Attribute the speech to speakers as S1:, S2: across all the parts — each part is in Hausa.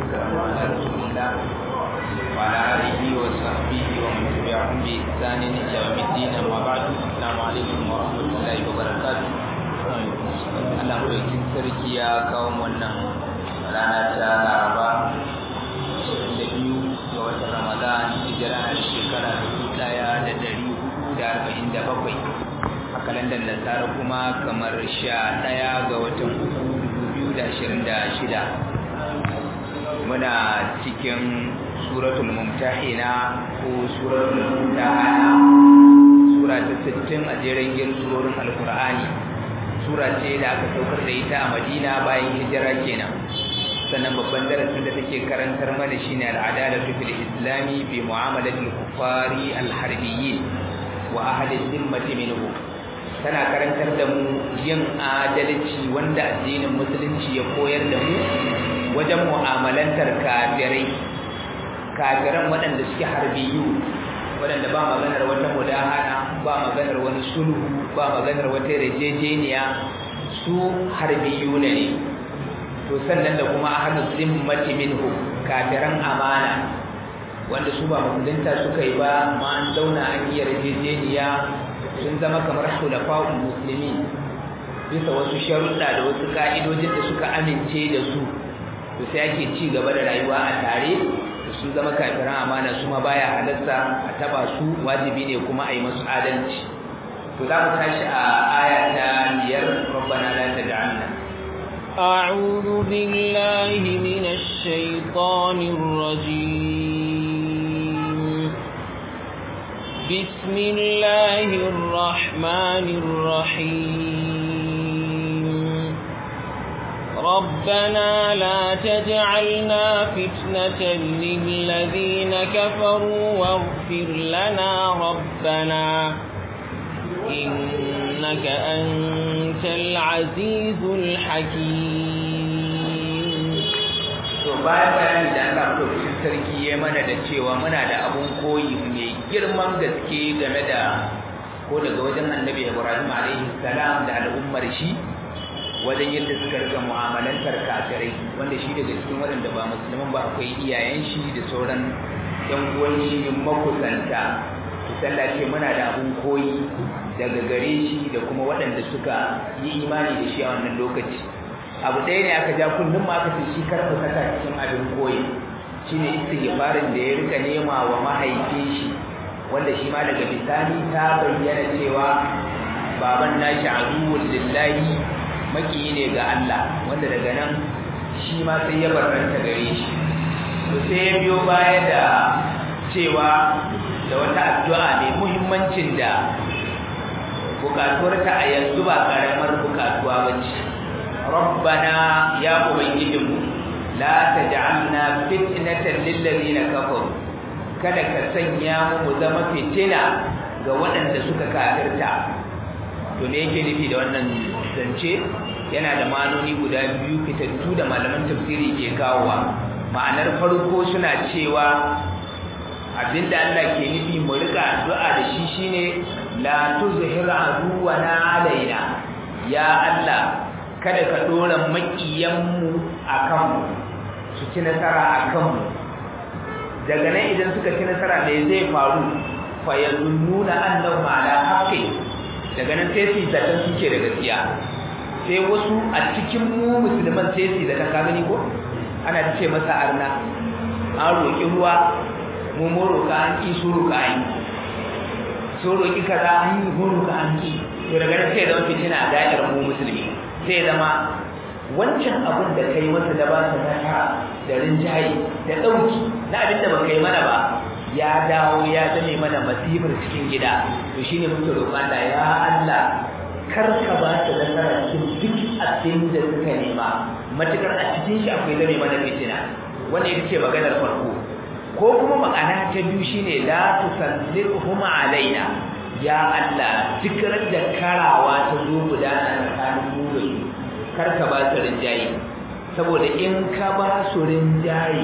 S1: والسلام على رسول الله وعلى آله وصحبه ومن تبعهم بإحسان إلى يوم الدين أما بعد السلام عليكم ورحمة الله وبركاته Allah ɗaukin sarki ya kawo wannan rana ta Laraba da biyu ga watan Ramadan hijira na shekara dubu ɗaya da ɗari hudu da arba'in da bakwai a kalandar nasara kuma kamar sha ɗaya ga watan uku dubu biyu da ashirin da shida muna cikin suratul mumtahina ko suratul mumtahana sura ta sittin a jerin gin surorin alkur'ani sura ce da aka saukar da ita a madina bayan hijira kenan sannan babban darasin da take karantar mana shine al'adalatu fil islami bi mu'amalati al-kuffari al-harbiyyin wa ahli dhimmati minhu tana karantar da mu yin adalci wanda addinin musulunci ya koyar da mu wajen mu'amalantar kafirai kafiran waɗanda suke harbiyu waɗanda ba maganar wata mudahana ba maganar wani sulhu ba maganar wata yarjejeniya su harbiyu ne to sannan da kuma ahlus zimmati minhu kafiran amana wanda su ba musulunta suka yi ba amma an zauna an yi yarjejeniya sun zama kamar khulafa'ul muslimin bisa wasu sharuɗa da wasu ka'idojin da suka amince da su to sai ake ci gaba da rayuwa a tare sun zama kafiran amana su ma baya halarta a taba su wajibi ne kuma a yi masu adalci to za mu tashi a aya ta biyar rabbana la taj'alna
S2: أعوذ بالله من الشيطان الرجيم بسم الله الرحمن الرحيم ربنا لا تجعلنا فتنة للذين كفروا واغفر لنا ربنا إنك أنت العزيز الحكيم
S1: to bayan bayani da Allah madaukakin sarki ya mana da cewa muna da abun koyi mai girman gaske game da ko daga wajen annabi Ibrahim alaihi salam da al'ummar shi wajen yadda suka rika mu'amalantar kafirai wanda shi daga cikin waɗanda ba musulman ba akwai iyayen shi da sauran yan uwan shi makusanta sallah ce muna da abun koyi daga gare shi da kuma waɗanda suka yi imani da shi a wannan lokaci abu ɗaya ne aka ja kullum ma aka ce shi karfa saka cikin abin koyi shine istighfarin da ya rika nema wa mahaifin shi wanda shi ma daga bisani ta bayyana cewa baban nashi aduwwul lillahi makiyi ne ga Allah wanda daga nan shi ma sai ya barranta gare shi to sai ya biyo baya da cewa da wata addu'a mai muhimmancin da bukatuwarta a yanzu ba karamar bukatuwa ba ce rabbana ya ubangijinmu la taj'alna fitnatan lil ladina kafaru kada ka sanya mu mu zama fitina ga waɗanda suka kafirta to me yake nufi da wannan zance yana da manoni guda biyu fitattu da malaman tafsiri ke kawowa ma'anar farko suna cewa abinda Allah ke nufi mu rika addu'a da shi shine la tuzhir aduwana alaina ya Allah kada ka dora makiyan mu akan mu su ci nasara akan mu daga nan idan suka ci nasara ne zai faru fa yazunnuna annahu ala haqqi daga nan sai su zaton suke da gaskiya sai wasu a cikin mu musulman sai su zaton ka gani ko ana ce masa arna an roƙi ruwa mu mu roƙa an ƙi su roƙa an yi so roƙi kaza an yi mu roƙa an ƙi to daga nan sai zama fitina a da'ir mu musulmi sai zama wancan abin da kai masa da ba ta nasara da rinjaye da ɗauki na abin da ba kai mana ba ya dawo ya zame mana masifar cikin gida to shine muke roƙon da ya Allah kar ka ba ta nasara cikin duk abin da suka nema matukar a cikin shi akwai zame mana fitina wannan ita ce maganar farko ko kuma ma'ana ta biyu shine la tusallihum alaina ya Allah duk da karawa ta zo gudana tsakanin mu da su kar ka ba su rinjaye saboda in ka ba su rinjaye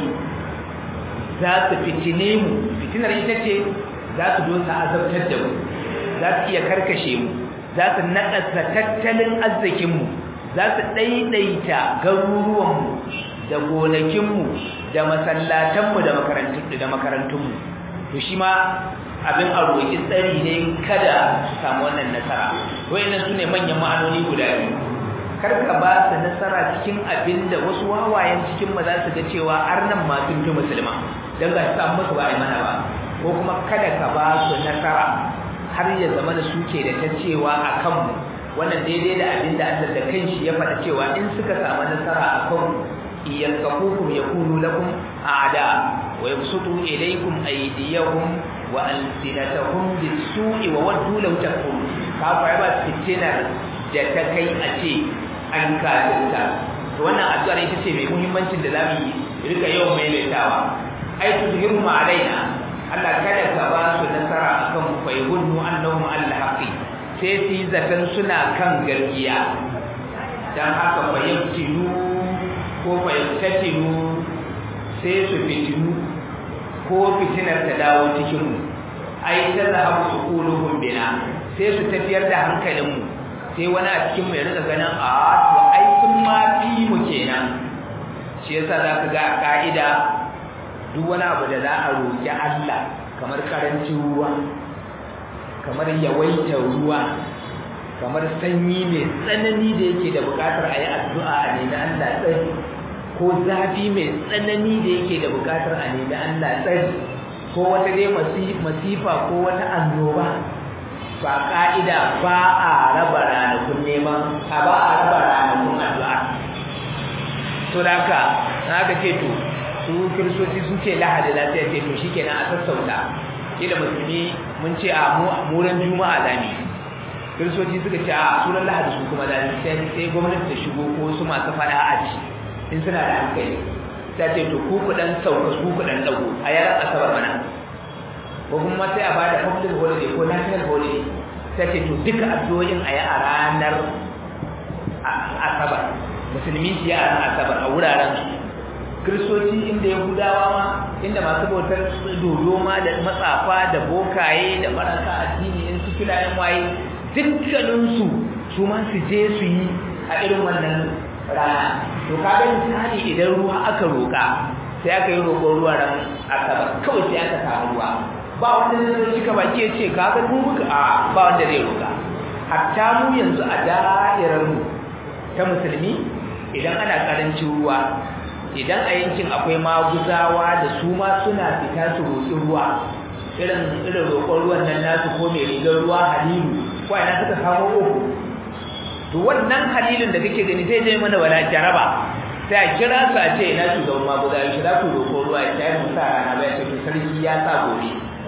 S1: za su fitine mu fitinar ita ce za su dosa azabtar da mu za su iya karkashe mu za su naɗasa tattalin arzikinmu za su ɗaiɗaita garuruwanmu da gonakinmu da masallatanmu da makarantun da makarantunmu to shi ma abin a roƙi tsari ne kada su samu wannan nasara wayannan su ne manyan ma'anoni guda biyu kar ka ba su nasara cikin abin da wasu wawayen cikin ma za su ga cewa arnan ma sun fi musulma don ga su samu musu ba a mana ba ko kuma kada ka ba su nasara har ya zama da suke da ta cewa a kanmu wannan daidai da abin da Allah da kanshi ya faɗa cewa in suka samu nasara a kanmu iyalkafukum yakunu lakum a'da wa yabsutu ilaykum aydiyahum wa alsinatahum bis-su'i wa waddu law takfurun ka fa ba fitinar da ta kai a ce an kafirta to wannan addu'ar ita ce mai muhimmancin da zamu yi rika yawan maimaitawa ai tudhiru ma alaina Allah kada ka ba su nasara akan fa yahunnu annahum al-haqi sai su yi zaton suna kan gaskiya dan haka fa yabtilu ko fa yabtatilu sai su fitinu ko fitinar ta dawo cikin mu ai ta zahabu suquluhum bina sai su tafiyar da hankalin mu sai wani a cikin mu ya rika ganin a to ai sun ma fi mu kenan shi yasa zaka ga a ka'ida duk wani abu da za a roƙi Allah kamar karancin ruwa kamar yawaita ruwa kamar sanyi mai tsanani da yake da buƙatar a yi addu'a a nemi Allah tsari ko zafi mai tsanani da yake da buƙatar a nemi Allah tsari ko wata dai masifa ko wata annoba ba ka'ida ba a raba ranakun neman a ba a raba ranakun addu'a to da haka na ka ce to su kiristoci sun ce lahadi lafiya ce to shikenan a sassauta kila musulmi mun ce a muran juma'a zami kiristoci suka ce a sunan lahadi su kuma zami sai sai gwamnati ta shigo ko su masu fada a ci in suna da hankali ta ce to ku kudan sauka su kudan dago a yaran asabar mana ko kuma sai a bada public holiday ko national holiday ta ce to duka addu'o'in a yi a ranar asabar musulmi shi a ranar asabar a wuraren su kristoci inda yahudawa ma inda masu bautar dodo ma da matsafa da bokaye da marasa addini in su filayen waye dukkaninsu su ma su je su yi a irin wannan rana to kaga misali idan ruwa aka roƙa sai aka yi roƙon ruwa ran asabar kawai sai aka samu ruwa ba wanda zai zo cika baki ya ce kaga mu muka a ba wanda zai roƙa hatta mu yanzu a da'irar mu ta musulmi idan ana karancin ruwa idan a yankin akwai maguzawa da su ma suna fita su roƙi ruwa irin irin roƙon ruwan nan nasu ko mai rigar ruwa halilu ko ina suka samu uku to wannan halilin da kake gani zai zai mana wala jaraba sai a kira su a ce ina shugaban maguza ya shira ku roƙon ruwa ya tayi musa rana ba ya ce to sarki ya sa gobe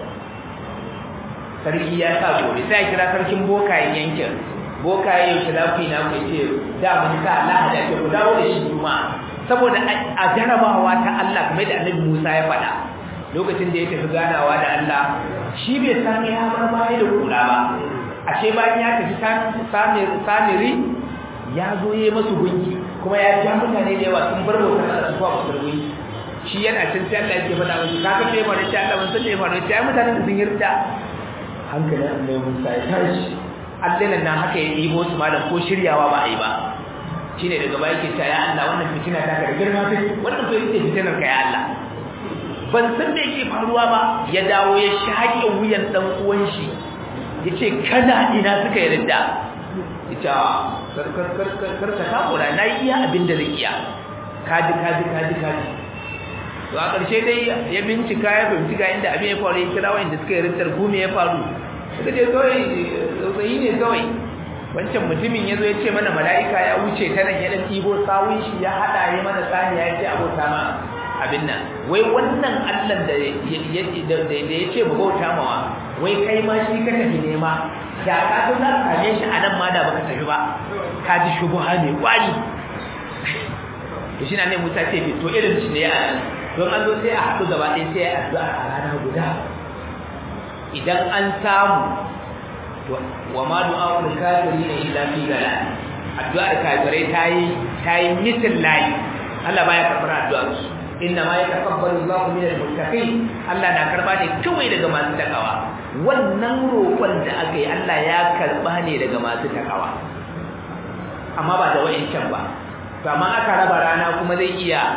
S1: sarki ya sa gobe sai a kira sarkin bokayen yankin bokaye yau shira ku ina ku ce da mun sa lahada ke ku dawo da shi juma'a saboda a jarabawa ta Allah kuma da Annabi Musa ya faɗa lokacin da ya tafi ganawa da Allah shi bai san ya bar baya da kura ba ashe bayan ya tafi samiri ya zo yayi masu gunki kuma ya ja mutane da yawa sun bar bautar Allah zuwa bautar gunki shi yana cin sai Allah yake faɗa musu kaga sai ba da ta Allah mun san da ba da ta mutanen sun yarda hankalin Annabi Musa ya tashi Allah nan haka ya ɗibo su malam ko shiryawa ba a yi ba shine daga baya yake cewa ya Allah wannan fitina ta ka girma ta wannan fa yake fitinar ka ya Allah ban san me yake faruwa ba ya dawo ya shaƙe wuyan dan uwan shi yace kana ina suka yarda ita kar kar kar kar kar ka takura na iya abin da zai iya kaji kaji kaji kaji to a ƙarshe dai ya bincika ya bincika inda abin ya faru ya kira wanda suka yarda ko me ya faru suka je kawai tsautsayi ne kawai wancan mutumin ya zo ya ce mana mala'ika ya wuce ta nan ya ɗan ɗibo sawun shi ya haɗa ya mana saniya ya ce abota ma abin nan wai wannan allan da ya ce mu bauta mawa wai kai ma shi ka tafi nema da ka zo za ka same shi a nan ma da baka tafi ba ka ji shubuha mai kwari to shi na ne musa ce to irin shi ne a nan don an zo sai a haɗu gaba ɗaya sai a addu'a a rana guda idan an samu wa ma du'a'ul kafirin illa fi dalal addu'ar kafirai tayi tayi mitin layi Allah baya karbar addu'ar su inna ma yataqabbalu Allahu minal muttaqin Allah na karba ne kawai daga masu takawa wannan roƙon da aka yi Allah ya karba ne daga masu takawa amma ba da wayancan ba to amma aka raba rana kuma zai iya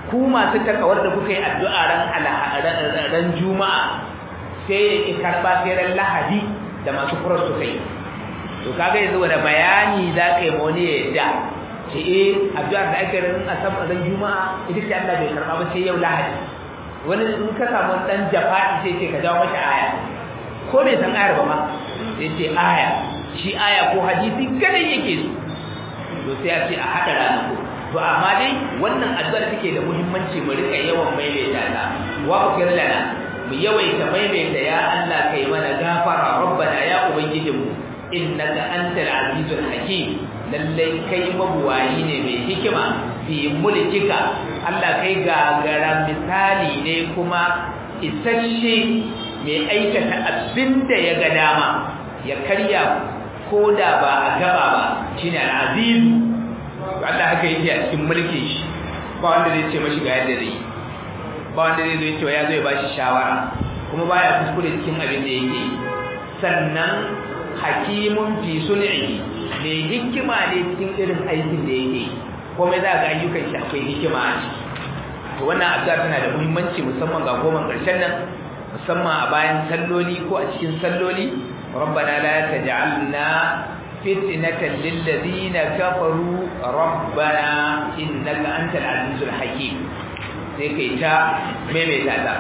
S1: ku masu takawar da kuka yi addu'a ran ran juma'a sai ya karba sai ran lahadi da masu kurar su kai to kaga yanzu wanda bayani za ka yi ma wani ya yadda ce eh addu'ar da ake ran asabar ran juma'a ita ce Allah bai karba ba sai yau lahadi wani in ka samu dan jafa'i sai ce ka jawo mata aya ko bai san ayar ba ma sai ce aya shi aya ko hadisi kada yake su to sai a ce a hada ranaku to amma dai wannan addu'ar take da muhimmanci mu rika yawan maimaita ta wa kufir lana mu yawaita maimaita ya Allah kai mana gafara rabbana ya ubangijinmu innaka antal azizul hakim lallai kai mabuwayi ne mai hikima fi mulkika Allah kai gagara misali ne kuma isasshe mai aikata abinda ya ga dama ya karya ko da ba a gaba ba shine al-aziz Allah haka yake a cikin mulkin shi ba wanda zai ce mashi ga yadda zai ba wanda zai zo cewa ya zo ya bashi shawara kuma baya kuskure cikin abin da yake sannan hakimun fi sun'ihi ne hikima ne cikin irin aikin da yake komai za ga ayyukan shi akwai hikima a ciki to wannan addu'a tana da muhimmanci musamman ga goma karshen nan musamman a bayan salloli ko a cikin salloli ربنا لا تجعلنا فتنة للذين كفروا ربنا إنك أنت العزيز الحكيم سيكي تا ميمي تاتا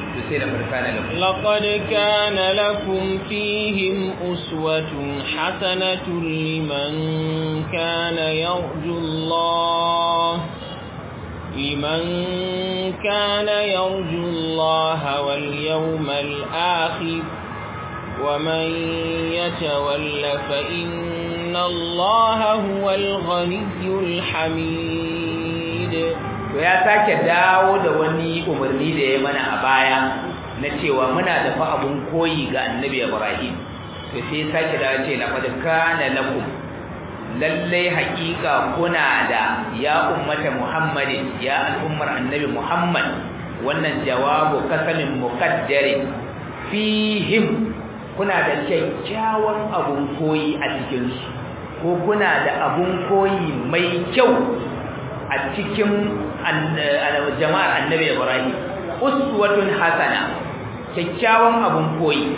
S2: لقد كان لكم فيهم أسوة حسنة لمن كان يرجو الله لمن كان يرجو الله واليوم الآخر ومن يتول فإن الله هو الغني الحميد
S1: ya sake dawo da wani umarni da ya mana a baya na cewa muna da fa abun koyi ga annabi Ibrahim to sai sake dawo ce laqad kana lakum lalle haƙiƙa kuna da ya ummata Muhammadin ya al'ummar annabi Muhammad wannan jawabu kasamin muqaddarin fihim kuna da kyakkyawan abun koyi a cikinsu ko kuna da abun koyi mai kyau a cikin jama'ar annabi ibrahim uswatun hasana kyakkyawan abun koyi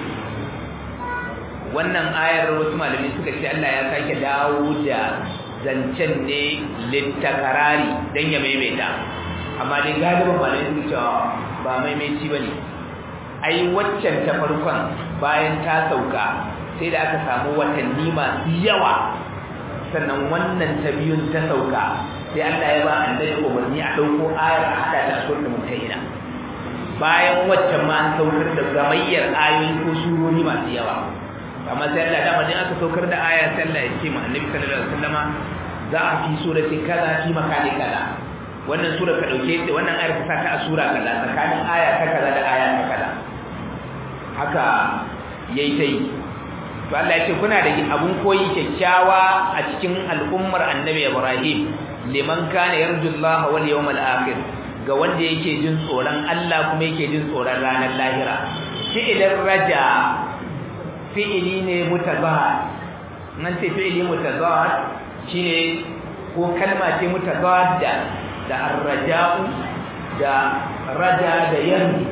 S1: wannan ayar wasu malami suka ce Allah ya sake dawo da zancen ne littakarari don ya maimaita amma dai galibin malami suka cewa ba maimaici ba ne ai waccan ta farkon bayan ta sauka sai da aka samu watanni masu yawa sannan wannan ta biyun ta sauka sai Allah ya ba annabi umarni a dauko ayar a hada ta suratul mumtahina bayan waccan ma an saukar da gamayyar ayoyi ko surori masu yawa amma sai Allah da madin aka saukar da aya sai Allah ya ce ma annabi sallallahu alaihi wasallama za a fi surati kaza fi makani kaza wannan sura ka dauke ta wannan ayar ka sa ta a sura kaza tsakanin aya ta kaza da aya ta kaza haka yayi tai to Allah ya ce kuna da abun koyi kyakkyawa a cikin al'ummar Annabi Ibrahim liman kana yarjullaha wal yawmal akhir ga wanda yake jin tsoron Allah kuma yake jin tsoron ranar lahira fi'ilin raja fi'ili ne mutazahad nan ce fi'ili mutazahad shine ko kalma ce mutazahad da da arraja'u da raja da yardi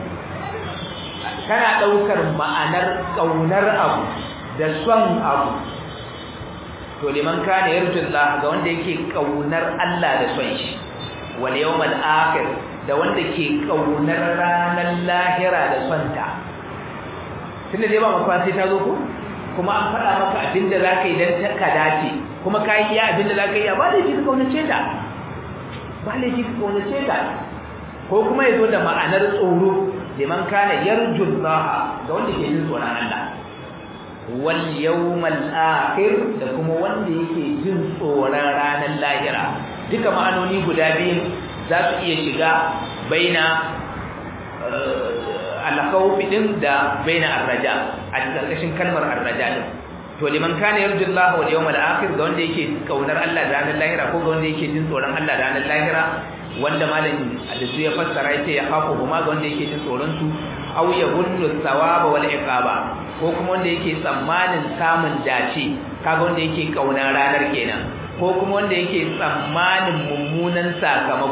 S1: kana daukar ma'anar kaunar abu da son abu to liman kana yarjullah ga wanda yake kaunar Allah da son shi wal yawmal akhir da wanda ke kaunar ranar lahira da son ta tunda dai ba maka sai ta zo ko kuma an faɗa maka abinda zaka yi dan ka dace kuma kai iya abinda zaka yi ba da ka kaunace ta ba laifi ka kaunace ta ko kuma yazo da ma'anar tsoro liman kana yarjullah ga wanda ke jin tsoron Allah wal yawmal akhir da kuma wanda yake jin tsoron ranar lahira duka ma'anoni guda biyu za su iya shiga baina al-khawf din da baina ar-raja a cikin kalmar ar-raja din to liman kana yarju Allah wal yawmal akhir ga wanda yake kaunar Allah da ranar lahira ko ga wanda yake jin tsoron Allah da ranar lahira wanda malamin da su ya fassara yace ya khafu kuma ga wanda yake jin tsoron su aw yahunnu thawaba wal iqaba ko kuma wanda yake tsammanin samun dace kaga wanda yake kauna ranar kenan ko kuma wanda yake tsammanin mummunan sakamako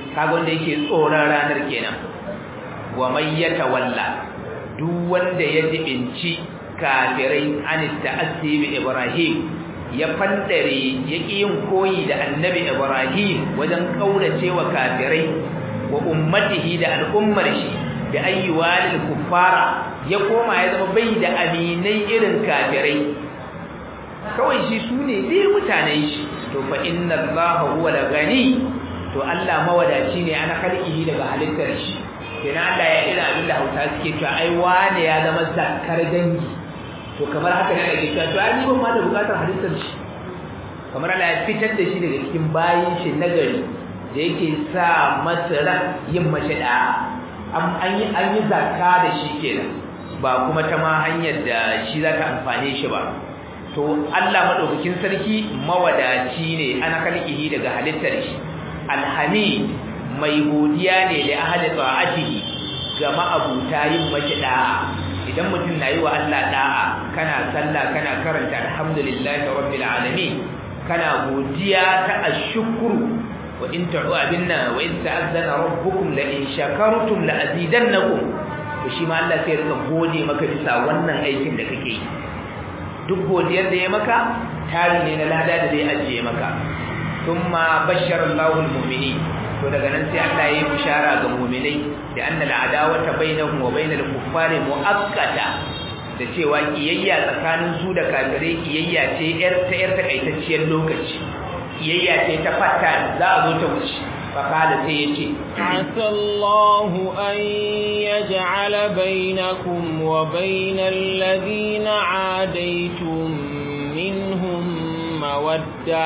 S1: kaga wanda yake tsoron ranar kenan wa may yatawalla duk wanda ya jibinci kafirai an ta'assi bi ibrahim ya fandare ya yin koyi da annabi ibrahim wajen kaurace wa kafirai wa ummatihi da al'ummar shi da ayyuwalil kuffara ya koma ya zama bai da aminai irin kafirai kawai shi su ne dai mutanen shi to fa inna allaha huwa al-ghani to Allah mawadaci ne ana kalkihi daga halittar shi kenan Allah ya ira abin da Hausa suke cewa ai wane ya zama zakkar dangi to kamar haka ne ake cewa to ai ni ban ma da bukatar halittar shi kamar Allah ya fitar da shi daga cikin bayin shi nagari da yake sa masa yin mashi da an yi an yi zakka da shi kenan ba kuma ta ma hanyar da shi za ta amfane shi ba to Allah madaukakin sarki mawadaci ne ana kalkihi daga halittar shi alhamid mai godiya ne da ahli ta'atihi ga ma'abuta yin mashi da'a idan mutum na yi wa Allah da'a kana sallah kana karanta alhamdulillahi rabbil alamin kana godiya ta ashkuru wa in ta'u abinna wa in ta'azzana rabbukum la in shakartum la azidannakum to shi ma Allah sai rika gode maka bisa wannan aikin da kake yi duk godiyar da ya maka tari ne na lada da zai ajiye maka thumma bashara Allahu al-mu'minin to daga nan sai Allah ya yi bishara ga mu'minai da anna al-adawata bainahum wa bainal kuffari muakkata da cewa kiyayya tsakanin su da kafirai kiyayya ce yar ta yar takaitacciyar lokaci kiyayya ce ta fata za a zo ta wuce fakala sai yace
S2: asallahu an yaj'ala bainakum wa bainal ladina adaitum minhum mawadda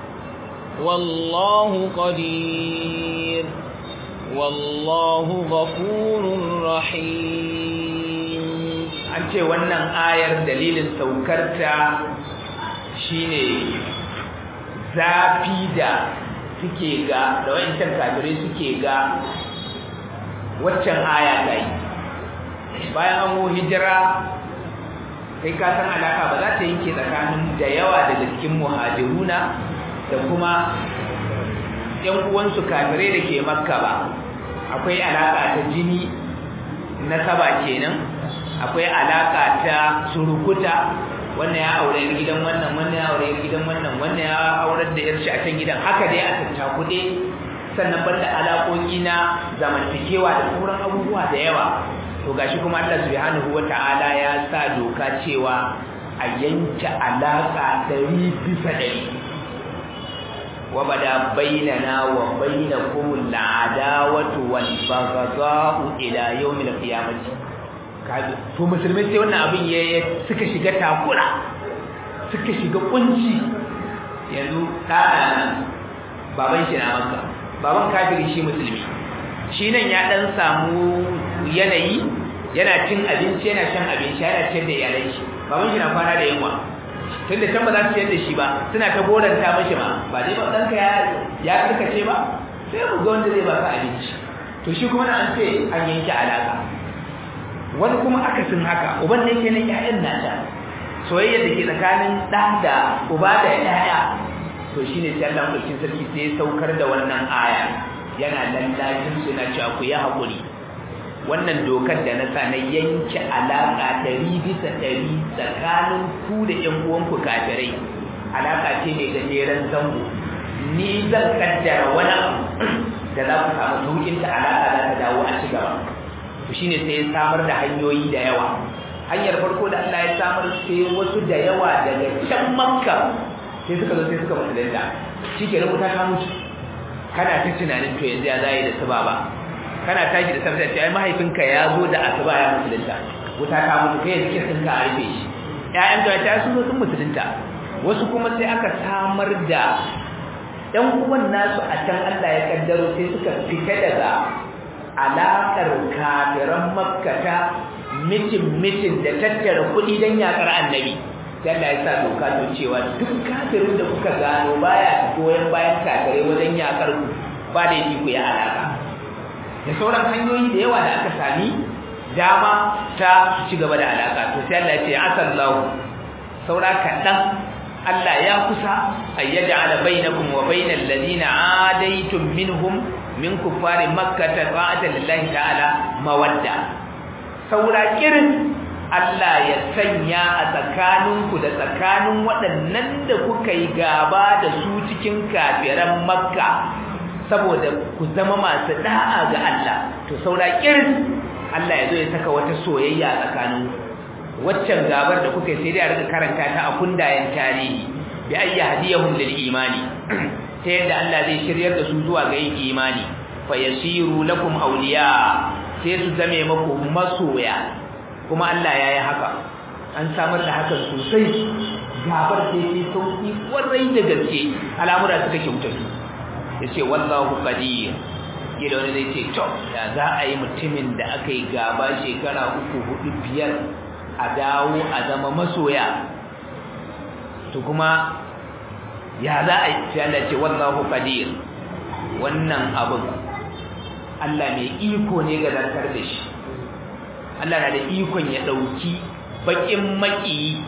S2: والله قدير والله غفور رحيم
S1: an ce wannan ayar dalilin saukarta shine zafi da suke ga da wayancan kafirai suke ga waccan aya ta yi bayan an hijira kai ka san alaka ba za ta yanke tsakanin da yawa daga cikin muhajiruna da kuma ‘yan uwansu kafirai da ke makka ba akwai alaƙa ta jini na saba kenan akwai alaƙa ta surukuta wannan ya aure yar gidan wannan wannan ya aure yar gidan wannan wannan ya aurar da yar shi a can gidan haka dai a tattakuɗe sannan banda alaƙoƙi na zamantakewa da sauran abubuwa da yawa to gashi kuma Allah subhanahu wata'ala ya sa doka cewa a yanke alaƙa ɗari bisa ɗari وبدا بيننا وبينكم العداوة والبغضاء إلى يوم القيامة to musulmai sai wannan abin ya suka shiga takura suka shiga kunci yanzu ɗana baban shi na maka baban kafiri shi musulmi shi nan ya ɗan samu yanayi yana cin abinci yana shan abinci yana ciyar da iyalai shi baban shi na kwana da yunwa tunda can ba za su ciyar da shi ba suna ta goranta mashi ma ba dai ba ɗanka ya ya karkace ba sai mu ga wanda zai ba ka abinci to shi kuma na an ce an yanke alaka wani kuma akasin haka uban da yake nan ƴaƴan nata soyayya da ke tsakanin ɗa da uba da ƴaƴa to shine sai Allah mulkin sarki sai ya saukar da wannan aya yana lallacin su na cewa ku yi haƙuri wannan dokar da na sa na yanke alaƙa ɗari bisa ɗari tsakanin ku da ƴan uwanku kafirai alaƙa ce mai gajeren zango ni zan kaddara wani abu da za ku samu sauƙin ta alaƙa za ta dawo a ci gaba to shine sai ya samar da hanyoyi da yawa hanyar farko da Allah ya samar sai wasu da yawa daga can makka sai suka zo sai suka musulunta shi ke rubuta ta mutu kana ta tunanin to yanzu ya zai da su ba kana tashi da safiya ce ai mahaifinka ya zo da asuba ya musulunta wuta ta mutu kai yanzu kin ka rufe shi ƴaƴan da ta su zo sun musulunta wasu kuma sai aka samar da ɗan uwan nasu a can Allah ya kaddaro sai suka fita daga alaƙar kafiran makkata mitin mitin da tattara kuɗi don yaƙar annabi sai Allah ya sa doka to cewa duk kafirin da kuka gano baya goyon bayan kafirai wajen yaƙar ku ba da yi ku ya alaƙa da sauran hanyoyi da yawa da aka sami dama ta ci gaba da alaka to sai Allah ya ce asallahu saura kaɗan Allah ya kusa ayyada ala bainakum wa bainal ladina adaitum minhum min kuffari makkah ta'atan lillahi ta'ala mawadda saura kirin Allah ya sanya a tsakaninku da tsakanin waɗannan da kuka yi gaba da su cikin kafiran makka saboda ku zama masu da'a ga Allah to saura kirin Allah ya zo ya saka wata soyayya tsakanin waccan gabar da kuka sai dai a rika karanta ta a kundayen tarihi bi ayyi hadiyahum lil imani ta yadda Allah zai shiryar da su zuwa ga yin imani fa yasiru lakum awliya sai su zame maku masoya kuma Allah ya yi haka an samar da hakan sosai gabar sai sai sauki kwarai da gaske al'amura suka kyauta su yace wallahu qadir gida wani zai ce to da za a yi mutumin da aka yi gaba shekara uku hudu biyar a dawo a zama masoya to kuma ya za a yi sai Allah ce wallahu qadir wannan abin Allah mai iko ne ga zartar da shi Allah na da ikon ya dauki bakin maki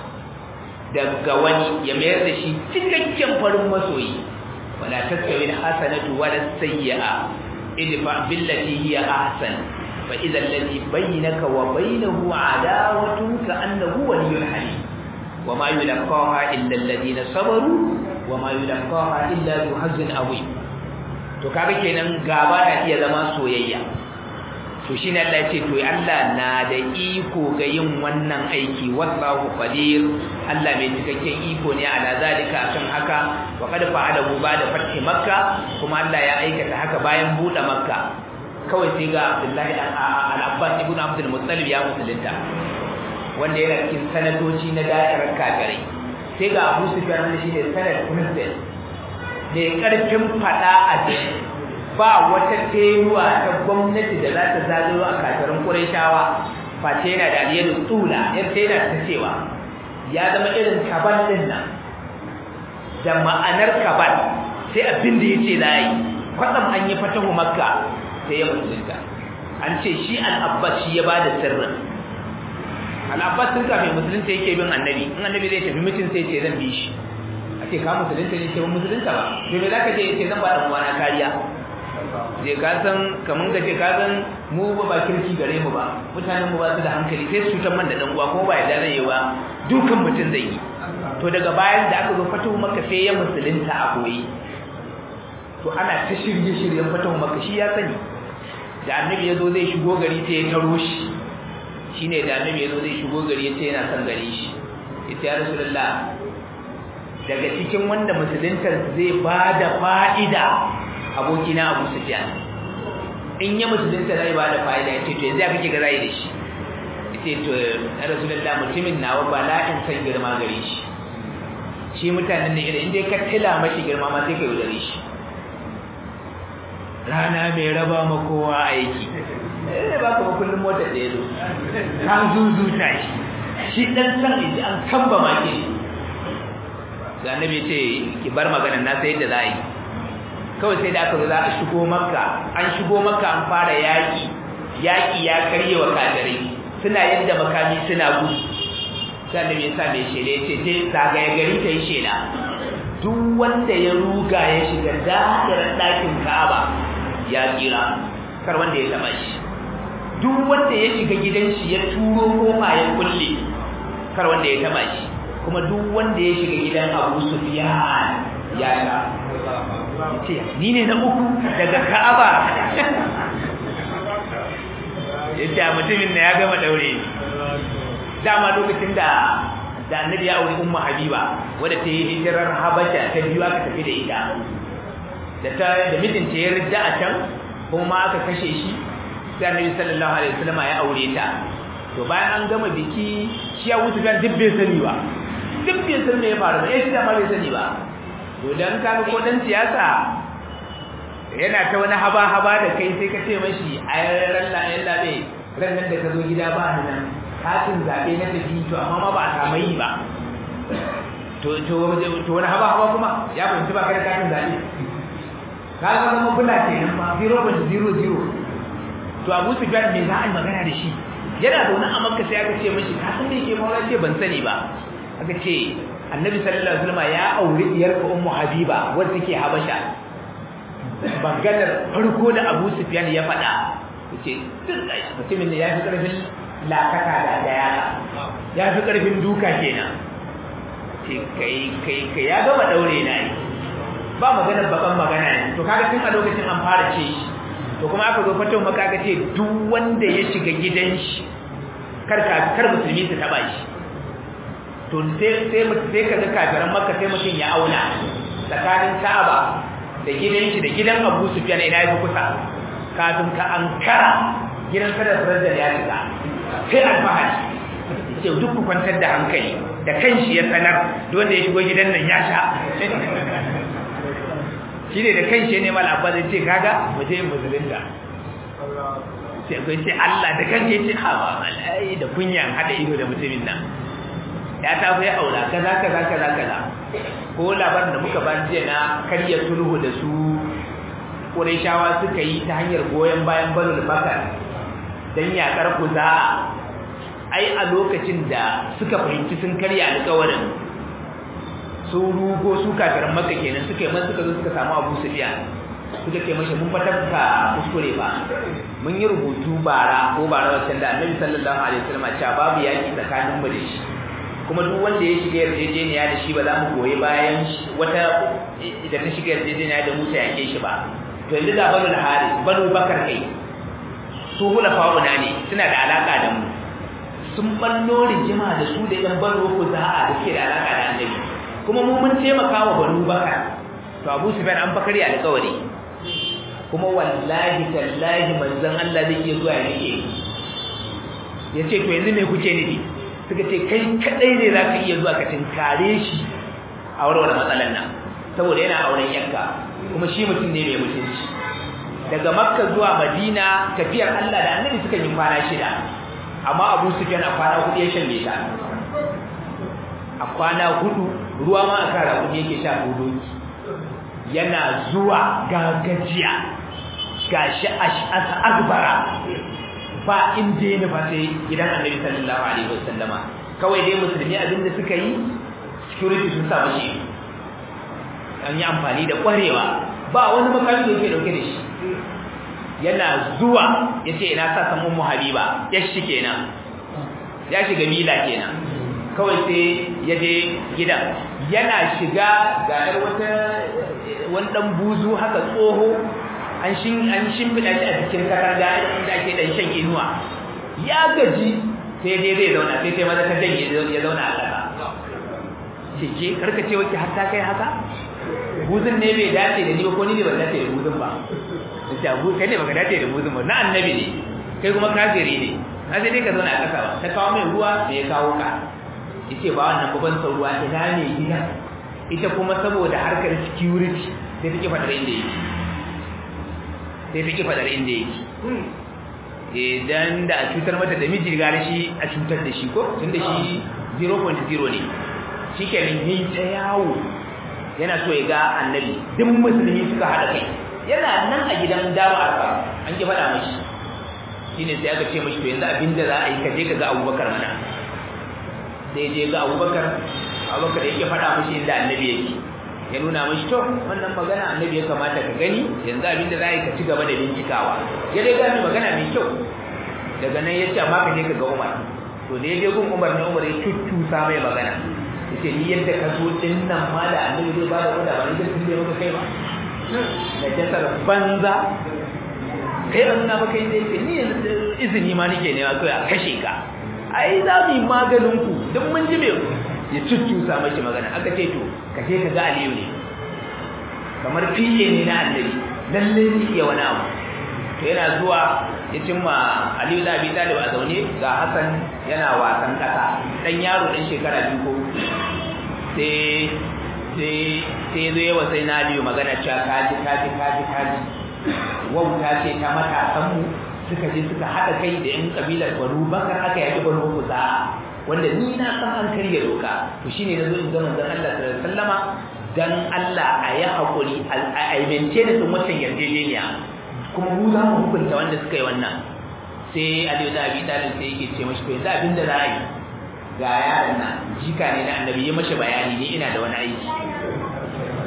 S1: daga wani ya mayar da shi cikakken farin masoyi wala tastawi alhasanatu wala sayyi'a idfa billati hiya ahsan fa idha alladhi bainaka wa bainahu adawatun ka annahu waliyyun halim wama yulqaha illa alladhina sabaru wama yulqaha illa dhu hazzin azim to kaga kenan gaba na iya zama soyayya to shine Allah ya ce to Allah na da iko ga yin wannan aiki wallahu qadir Allah mai cikakken iko ne ala zalika akan haka wa qad fa'alahu ba'da fathi makka kuma Allah ya aikata haka bayan buɗe makka kawai sai ga Abdullahi al-Abbas ibn Abdul Muttalib ya musulunta wanda yana cikin sanatoci na da'irar kafirai sai ga Abu Sufyan wanda shine sanad president ne karfin fada a jiki ba wata tenuwa ta gwamnati da za ta zagayo a kafirin Qurayshawa face yana da aliyar tsula yar sai yana ta cewa ya zama irin kabal din nan da ma'anar kabal sai abin da yace za yi kwatsam an yi fatahu makka sai ya musulunta an ce shi al-abbas shi ya bada sirrin al-abbas sun kafin musulunta yake bin annabi in annabi zai tafi mutum sai ce zan bi shi a ce ka musulunta ne ce ban musulunta ba to me zaka je ce zan ba dan uwana kariya je ka san kaman ka ce ka san mu ba ba kirki gare mu ba mutanen mu ba su da hankali sai su cutar man da dan uwa kuma ba yadda zai yi ba dukan mutum zai yi to daga bayan da aka zo fatahu makka sai ya musulunta a koyi to ana ta shirye shiryen fatahu makka shi ya sani da annabi ya zo zai shigo gari sai ya taro shi shine da annabi ya zo zai shigo gari ya ce yana son gari shi yace ya rasulullah daga cikin wanda musuluntar zai bada fa'ida abokina Abu Sufyan in ya musulunta zai bada fa'ida yace to yanzu ya kake ga zai da shi yace to ya rasulullah mutumin nawa bala'in san girma gare shi shi mutanen ne idan dai ka tila mashi girma ma sai ka yaudare shi rana mai raba ma kowa aiki eh ba ka kullum motar da yazo ka zuzuta shi shi dan san ji an kamba ma ke da annabi ce ki bar maganar na sai yadda za yi kawai sai da aka zo za a shigo makka an shigo makka an fara yaki yaki ya karye wa kafirai suna yadda makami suna gudu sai annabi ya sa mai shela ya ce je zagaya gari ta yi shela duk wanda ya ruga ya shiga da'irar ɗakin ka'aba ya tsira kar wanda ya taba shi duk wanda ya shiga gidan shi ya turo kofa ya kulle kar wanda ya taba shi kuma duk wanda ya shiga gidan Abu Sufyan ya sha yace ni ne na uku daga Ka'aba yace mutumin ne ya gama daure dama lokacin da da annabi ya aure ummu habiba wadda ta yi hijirar habasha ta biyu aka tafi da ita da ta da mijinta ya ridda a can kuma aka kashe shi sai annabi sallallahu alaihi wasallam ya aure ta to bayan an gama biki shi ya wuce kan dubbe sani ba dubbe sani ne ya faru ba eh shi da ma bai sani ba to dan ka ko dan siyasa yana ta wani haba haba da kai sai ka ce mashi a ran la yan labe ran nan da ka zo gida ba ni nan katin zabe na tafi to amma ma ba a samu yi ba to to to wani haba haba kuma ya fahimci ba kai katin zabe ka ga zama bula kenan ma 0.00 to Abu Sufyan me za a yi magana da shi yana zaune a Makka sai aka ce mishi ka san me yake maula ce ban sani ba aka ce Annabi sallallahu alaihi wasallam ya aure diyar ka Ummu Habiba wanda take Habasha maganar farko da Abu Sufyan ya faɗa yace mutumin da ya fi karfin lakaka da daya ya fi karfin duka kenan ce kai kai kai ya gama daure na yi ba magana bakan magana ne to kaga tun a lokacin an fara ce shi to kuma aka zo fatan maka aka ce duk wanda ya shiga gidan shi kar ka kar musulmi su taba shi to sai sai sai kaga kafiran makka sai mutum ya auna tsakanin Ka'aba da gidan shi da gidan Abu Sufyan ina yafi kusa kafin ka ankara gidan kada darajar ya shiga sai alfahari ce duk ku kwantar da hankali da kanshi ya sanar da wanda ya shigo gidan nan ya sha shi ne da kanshi ne mala abba zai ce kaga waje musulunta sai kai ce Allah da kanka ya ce ha ba malai da kunyan hada ido da mutumin nan ya ta fi aura kaza kaza kaza kaza ko labarin da muka ban jiya na karya sulhu da su Qurayshawa suka yi ta hanyar goyen bayan Banu Bakar dan yakar kuza ai a lokacin da suka fahimci sun karya alƙawarin su rugo su kafiran Makka kenan suka yi man suka zo suka samu Abu Sufyan suka ce mashi mun fatar ka kuskure ba mun yi rubutu bara ko bara wancan da Annabi sallallahu alaihi wasallam cewa babu yaki tsakanin mu da shi kuma duk wanda ya shiga yarjejeniya da shi ba za mu goyi bayan wata da ta shiga yarjejeniya da Musa yake shi ba to yanzu da banu al-Haris banu Bakar kai su hula fa'una ne suna da alaka da mu sun ballo rigima da su da yan banu Kuza'a da ke da alaka da Annabi kuma mu mun taimaka wa banu Bakar to Abu Sufyan an bakari alƙawari kuma wallahi tallahi manzon Allah zai iya zuwa ya nake yace to yanzu me kuke nufi suka ce kai kadai ne za ka iya zuwa ka tinkare shi a warware matsalar nan saboda yana auren yanka kuma shi mutum ne mai mutunci daga makka zuwa madina tafiyar allah da annabi suka yi kwana shida amma abu sufyan a kwana hudu ya shanye ta a kwana hudu ruwa ma a kara kudi yake sha hudoki yana zuwa gagajiya gashi ash'asa akbara ba inda ya nufa sai gidan annabi sallallahu alaihi wasallama kawai dai musulmi abinda suka yi security sun sa mashi an yi amfani da kwarewa ba wani makami da yake dauke da shi yana zuwa yace ina sa san ummu habiba ya shi kenan ya shiga mila kenan kawai sai ya je gidan yana shiga ga yar wata wani dan buzu haka tsoho an shin an shimfida shi a cikin katanga inda ake dan shan inuwa ya gaji sai dai zai zauna sai sai maza ta janye ya zauna a ƙasa cike karka ce wake har ta kai haka buzun ne bai dace da ni ba ko ni ne ban dace da buzun ba sai abu kai ne baka dace da buzun ba na annabi ne kai kuma kafiri ne na sai dai ka zauna a ƙasa ba ta kawo mai ruwa da ya kawo ka yace ba wannan babban sauruwa ina ne gida ita kuma saboda harkar security sai take fadar inda yake sai take fadar inda yake idan da a cutar mata da miji gara shi a cutar da shi ko tunda shi 0.0 ne shikenan yayi ta yawo yana so ya ga annabi duk musulmi suka hada kai yana nan a gidan dama arfa an ki fada mashi shine sai aka ce mashi to yanzu abinda za a yi ka je ka ga Abubakar mana sai je ga Abubakar Abubakar yake fada mashi inda annabi yake ya nuna mashi to wannan magana annabi ya kamata ka gani yanzu abinda za a yi ka ci gaba da bincikawa ya dai gani magana mai kyau daga nan ya ce amma ka je ka ga Umar to da ya je gun Umar ne Umar ya cuccusa mai magana yace ni yadda ka zo din nan ma da annabi zai ba da wanda ba ni da tun da maka kai ba da jasar banza kai an nuna maka inda yake ni izini ma nake ne kai a kashe ka ai za mu yi maganin ku duk mun ji me ya cuccusa mashi magana aka ce to ka je ka ga Aliyu ne kamar fiye ne na annabi lalle ne iya wani abu to yana zuwa ya cimma Aliyu da Abi Talib a zaune ga Hassan yana wasan kasa dan yaro dan shekara biyu ko sai sai sai zo yawa sai na Aliyu magana cewa kaji kaji kaji kaji wauta ce ta matasan mu suka je suka hada kai da yan kabilar Banu Bakar aka yaki Banu Kuza wanda ni na san an karya doka to shine nazo in ga manzon Allah sallallahu alaihi wasallama dan Allah a yi hakuri a aimance da sun wancan yarjejeniya kuma mu za mu hukunta wanda suka yi wannan sai Aliyu da Abi Talib sai yake ce mashi to yanzu abin da za a yi ga yaron nan jika ne na annabi ya mashi bayani ni ina da wani aiki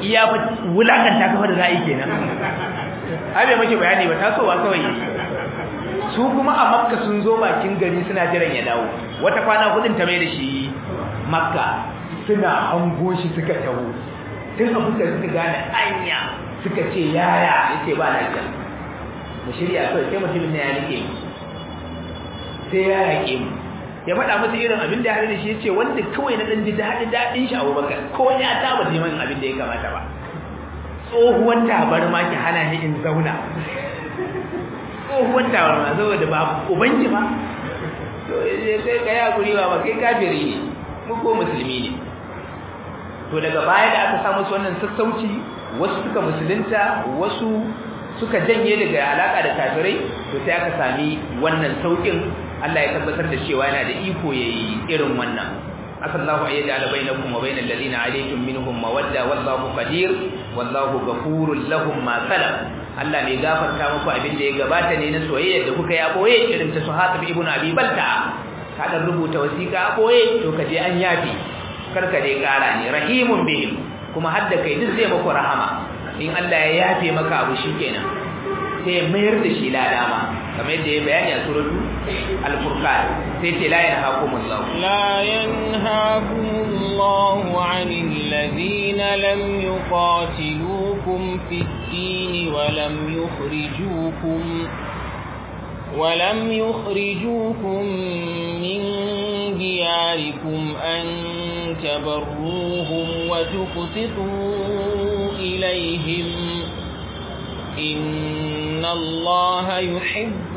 S1: iya wulakanta kafa da za'i kenan ai bai maki bayani ba tasowa kawai su kuma a makka sun zo bakin gari suna jiran ya dawo wata kwana hudun ta mai da shi makka suna hango shi suka taho tun a fuskar suka gane anya suka ce yaya yace ba lafiya mu shirya kawai sai mutumin ne ya nike mu sai ya yake mu ya faɗa masa irin abin da ya haɗu da shi ya ce wanda kawai na ɗan ji daɗin daɗin shi abubakar ko ya taɓa neman abin da ya kamata ba tsohuwar tabarma ki hana ni in zauna tsohuwar tabarma saboda ba ubanki ba to sai ka yi hakuri ba kai kafiri ne mu ko musulmi ne to daga baya da aka samu su wannan sassauci wasu suka musulunta wasu suka janye daga alaka da kafirai to sai aka sami wannan saukin Allah ya tabbatar da cewa yana da iko yayi irin wannan asallahu ayyada bainakum wa bainal ladina alaykum minhum mawadda wallahu qadir wallahu ghafurul lahum ma salam Allah ne gafarta muku abin da ya gabata ne na soyayya da kuka yi a boye irin ta Suhaib ibn Abi Balta ka dan rubuta wasiqa a boye to ka je an yafi karka dai kara ne rahimun bihim kuma hadda kai duk zai muku rahama in Allah ya yafe maka abu shikenan sai ya mayar da shi ladama kamar yadda ya bayani a suratu al-furqan sai ce la yanhaakumullahu
S2: la yanhaakumullahu 'anil ladina lam yuqatilukum fid-din wa lam yukhrijukum ولم يخرجوكم من دياركم أن تبروهم وتقسطوا إليهم إن الله يحب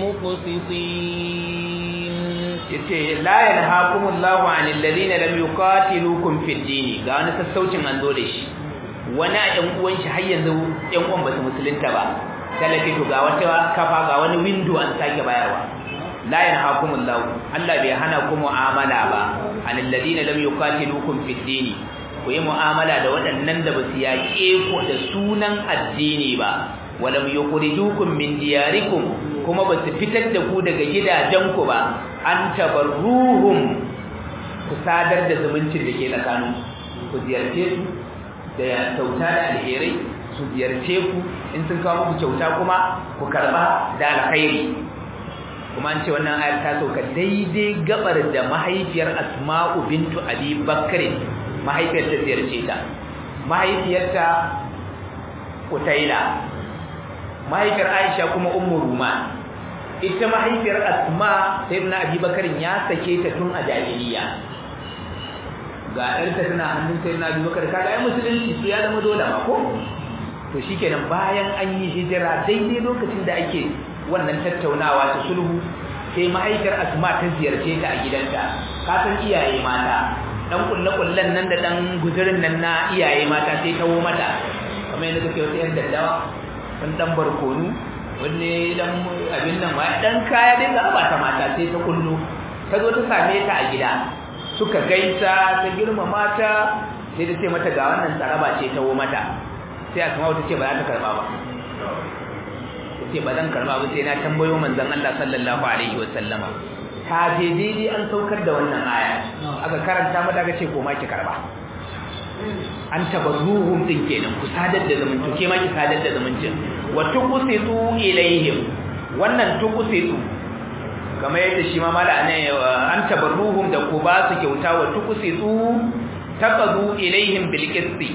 S2: المقسطين
S1: yace la yanhaakumullahu 'anil ladina lam yuqatilukum fid din ga wani sassaucin an zo da shi wani a ɗan uwan shi har yanzu ɗan uwan ba su musulunta ba talafi to ga wata kafa ga wani window an sake bayarwa la yanhaakumullahu Allah bai hana ku mu'amala ba 'anil ladina lam yuqatilukum fid din ku yi mu'amala da waɗannan da ba su yaƙe ku da sunan addini ba walam yukhrijukum min diyarikum kuma ba su fitar da ku daga gidajenku ba an tabarruhum ku sadar da zumuncin da ke tsakanin ku ziyarce su da kyauta da alherai su ziyarce ku in sun kawo muku kyauta kuma ku karba da alkhairi kuma an ce wannan ayar ta sauka daidai gabar da mahaifiyar asma'u bintu abi bakr mahaifiyar ta ziyarce ta mahaifiyarta utaila mahaifiyar aisha kuma ummu ruman ita mahaifiyar asma sayyidina abubakar ya sake ta tun a jahiliya ga ɗarta tana hannun sayyidina abubakar kaga ai musulunci su ya zama dole ma ko to shikenan bayan an yi hijira daidai lokacin da ake wannan tattaunawa ta sulhu sai mahaifiyar asma ta ziyarce ta a gidanta ka san iyaye mata dan kulle-kullen nan da dan guzurin nan na iyaye mata sai kawo mata kamar yadda kake wata yan daddawa dan dan barkonu wanne dan abin nan ma dan kaya dai ga ba ta mata sai ta kullu ta zo ta same ta a gida suka gaisa ta girma mata sai ta ce mata ga wannan tsaraba ce ta wo mata sai asma ta ce ba za ta karba ba ta ce ba zan karba ba sai na tambayo manzon Allah sallallahu alaihi wa sallama ta je daidai an saukar da wannan aya aka karanta mata aka ce koma ki karba an tabarruhum din kenan ku sadar da zumunci ke ma ki sadar da zumuncin wa tuqsitu ilaihim wannan tuqsitu kamar yadda shi ma mala ne an tabarruhum da ku ba su kyauta wa tuqsitu taqadu ilaihim bil qisti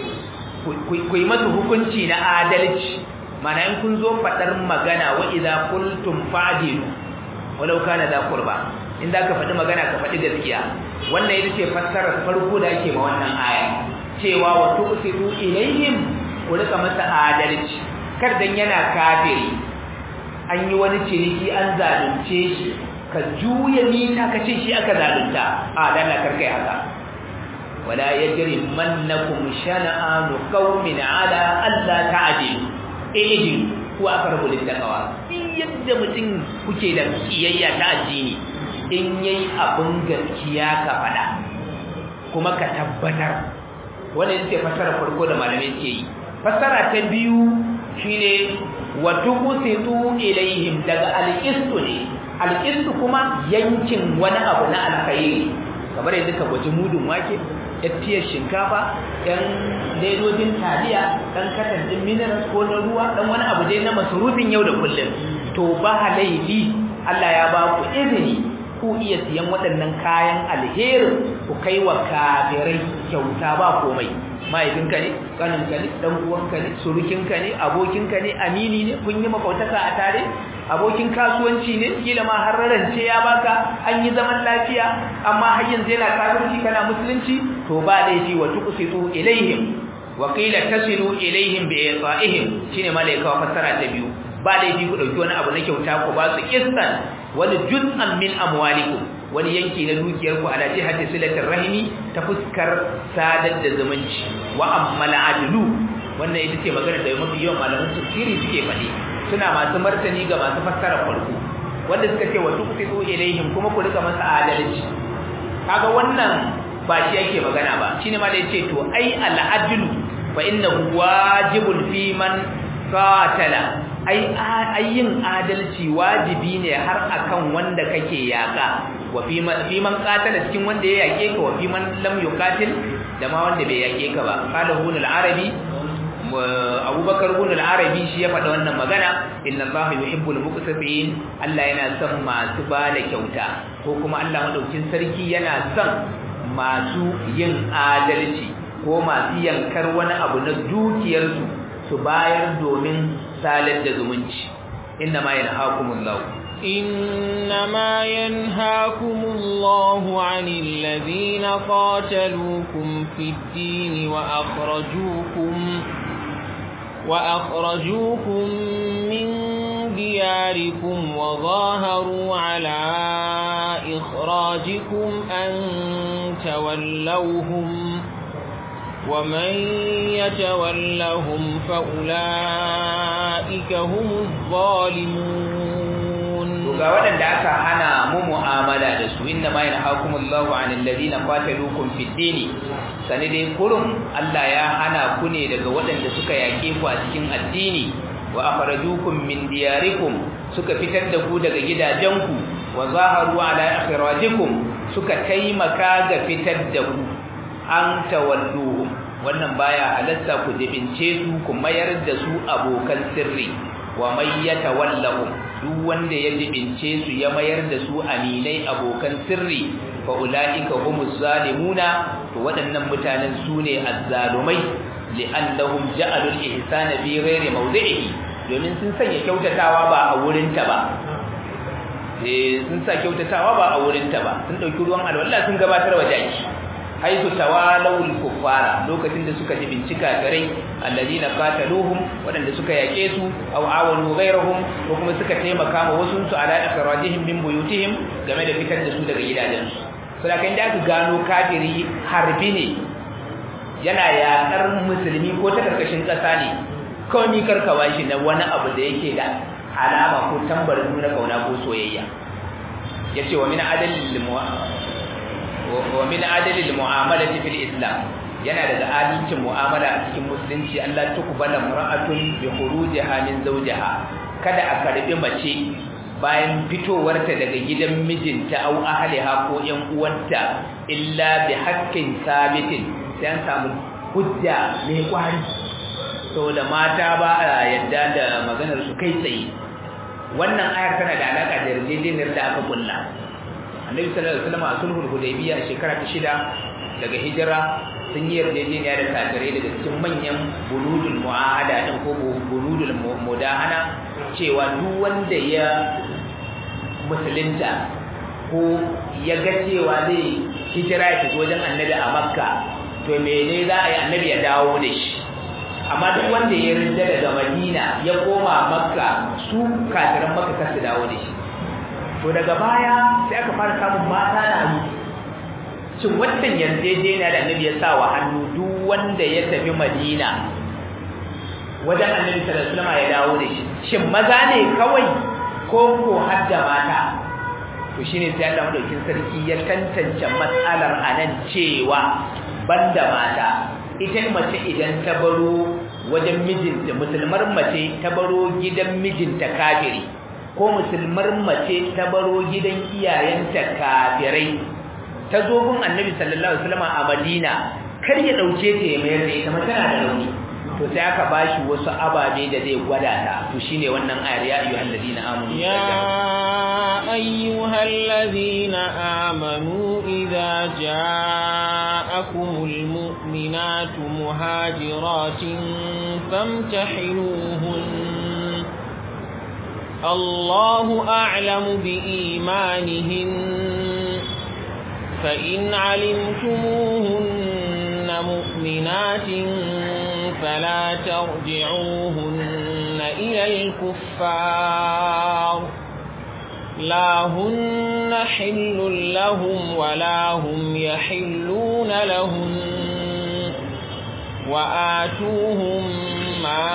S1: ku yi masa hukunci na adalci mana in kun zo fadar magana wa idza qultum fa'dilu walau kana da qurba in da ka faɗi magana ka faɗi gaskiya wannan ita ce fassarar farko da ake ma wannan aya cewa wa tuqsitu ilayhim ku rika masa adalci kar dan yana kafiri an yi wani ciniki an zalunce shi ka juya mita ka ce shi aka zalunta a dan la karkai haka wala yajri mannakum shana'anu qaumin ala alla ta'dilu ihdin ko aqrabu littaqwa in yadda mutum kuke da kiyayya ta addini in yayi abin gaskiya ka fada kuma ka tabbatar wannan ce fasara farko da malamai ke yi fasara ta biyu shine wa tuqsitu ilaihim daga alqistu ne alqistu kuma yankin wani abu na alkhairi kamar yadda ka gwaji mudun wake fiyar shinkafa ɗan ledojin taliya ɗan katan ɗin minerals ko na ruwa ɗan wani abu dai na masarufin yau da kullum to ba laifi Allah ya ba ku izini ku iya siyan waɗannan kayan alherin ku kai wa kafirai kyauta ba komai mahaifinka ne kaninka ne dan uwanka ne surukinka ne abokinka ne amini ne kun yi makautaka a tare abokin kasuwanci ne kila ma har rarance ya baka an yi zaman lafiya amma har yanzu yana kafirci kana musulunci to ba laifi wa tuqsitu ilaihim wa qila tasilu ilaihim bi i'ta'ihim shine malaika wa fassara ta biyu ba laifi ku dauki wani abu na kyauta ku ba su kissan wani juz'an min amwalikum wani yanki na dukiyar ku ala jihati silatir rahimi ta fuskar sadar da zumunci wa ammal adlu wannan ita ce magana da mafi yawan malaman tafsiri suke faɗi suna masu martani ga masu fassara farko wanda suka ce wa tuqsitu ilaihim kuma ku rika masa adalci kaga wannan ba shi yake magana ba shine ma da yace to ai al adlu fa innahu wajibun fi man qatala ai ayyin adalci wajibi ne har akan wanda kake yaka wa fi man fi man qatala cikin wanda ya yake ka wa fi man lam yuqatil da ma wanda bai yake ka ba qala hunul arabi abubakar ibn al-arabi shi ya faɗa wannan magana inna allaha yuhibbul muqsitin Allah yana son masu ba da kyauta ko kuma Allah madaukin sarki yana son masu yin adalci ko masu yankar wani abu na dukiyarsu su bayar domin salar da zumunci inna ma yanhaakumullahu
S2: إنما ينهاكم الله عن الذين قاتلوكم في الدين وأخرجوكم وأخرجوكم من دياركم وظاهروا على إخراجكم أن تولوهم ومن يتولهم فأولئك هم الظالمون
S1: ga waɗanda aka hana mu mu'amala da su inna ma yanhaakumullahu 'anil ladina qataluukum fid dini sane dai kurum Allah ya hana ku ne daga waɗanda suka yake ku a cikin addini wa akhrajukum min diyarikum suka fitar da ku daga gidajenku wa zaharu ala akhrajikum suka taimaka ga fitar da ku an tawalluhum wannan baya halatta ku jibince su ku mayar da su abokan sirri wa may yatawallahum duk wanda ya jibince su ya mayar da su aminai abokan sirri fa ulaika humuz zalimuna to waɗannan mutanen su ne azzalumai li'annahum ja'alul ihsana fi ghairi mawdi'ihi domin sun sanya kyautatawa ba a wurin ta ba eh sun sa kyautatawa ba a wurin ta ba sun dauki ruwan alwala sun gabatar wa jaki haitu tawalawul kuffara lokacin da suka ji bincika garai alladina qataluhum wadanda suka yake su aw awanu ghayrahum ko kuma suka taimaka ma wasu su ala akhrajihim min buyutihim game da fitar da su daga gidajensu saboda kan da aka gano kafiri harbi ne yana yakar musulmi ko ta karkashin kasa ne kawai ni karkawa shi na wani abu da yake da alama ko tambarin nuna kauna ko soyayya yace wa min adalil wa min adalil mu'amalati fil islam yana daga adalcin mu'amala a cikin musulunci Allah ta kubala mar'atun bi khurujiha min zawjiha kada a karbi mace bayan fitowarta daga gidan mijinta au ahliha ko ƴan uwanta illa bi haqqin sabitin sai an samu hujja mai kwari saboda mata ba a yadda da maganar su kai tsaye wannan ayar tana da alaka da yarjejeniyar da aka kulla annabi sallallahu alaihi wasallam a sulhul hudaybiya shekara ta shida daga hijira sun yi yarjejeniya da kafirai daga cikin manyan buludul mu'ahada din ko buludul mudahana cewa duk wanda ya musulunta ko ya ga cewa zai hijira ya fito wajen annabi a makka to mene za a yi annabi ya dawo da shi amma duk wanda ya rinda daga madina ya koma makka su kafiran makka kar su dawo da shi to daga baya sai aka fara samun mata da hannu shin wannan yarjejeniya da annabi ya sa wa hannu duk wanda ya tafi madina wajen annabi sallallahu alaihi wasallam ya dawo da shi shin maza ne kawai ko ko har da mata to shine sai Allah madaukin sarki ya tantance matsalar anan cewa banda mata ita mace idan ta baro wajen mijinta musulmar mace ta baro gidan mijinta kafiri ko musulmar mace ta baro gidan iyayenta kafirai ta zo gun annabi sallallahu alaihi wasallam a Madina kar ya dauke ta ya mayar da ita ma tana da rauni to sai aka bashi wasu ababe da zai gwada ta to shine wannan ayar ya ayyuhal ladina amanu
S2: ya ayyuhal ladina amanu idza ja'akumul mu'minatu muhajiratin famtahinuhun الله أعلم بإيمانهن فإن علمتموهن مؤمنات فلا ترجعوهن إلى الكفار لا هن حل لهم ولا هم يحلون لهم وآتوهم ما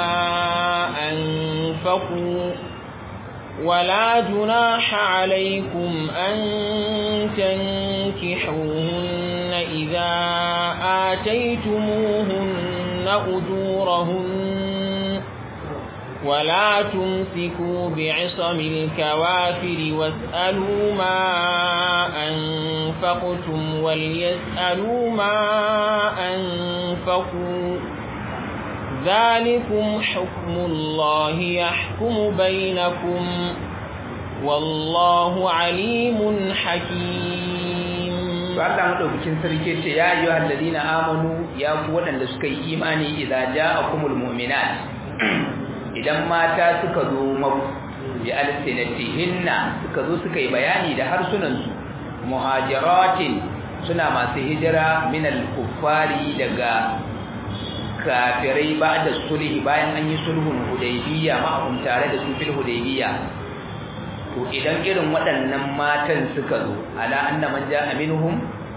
S2: أنفقوا ولا جناح عليكم أن تنكحوهن إذا آتيتموهن أجورهن ولا تمسكوا بعصم الكوافر واسألوا ما أنفقتم وليسألوا ما أنفقوا ذلكم حكم الله يحكم بينكم والله عليم حكيم
S1: Allah madaukakin sarki ce ya ayyuhal ladina amanu ya ku wadanda suka yi imani idza ja'akumul mu'minat idan mata suka zo maku bi alsinatihinna suka zo suka yi bayani da harsunan su muhajiratin suna masu hijira min al-kuffari daga kafirai ba da sulhi bayan an yi sulhun hudaybiya ma'ahum tare da su fil hudaybiya to idan irin waɗannan matan suka zo ala anna man ja'a minhum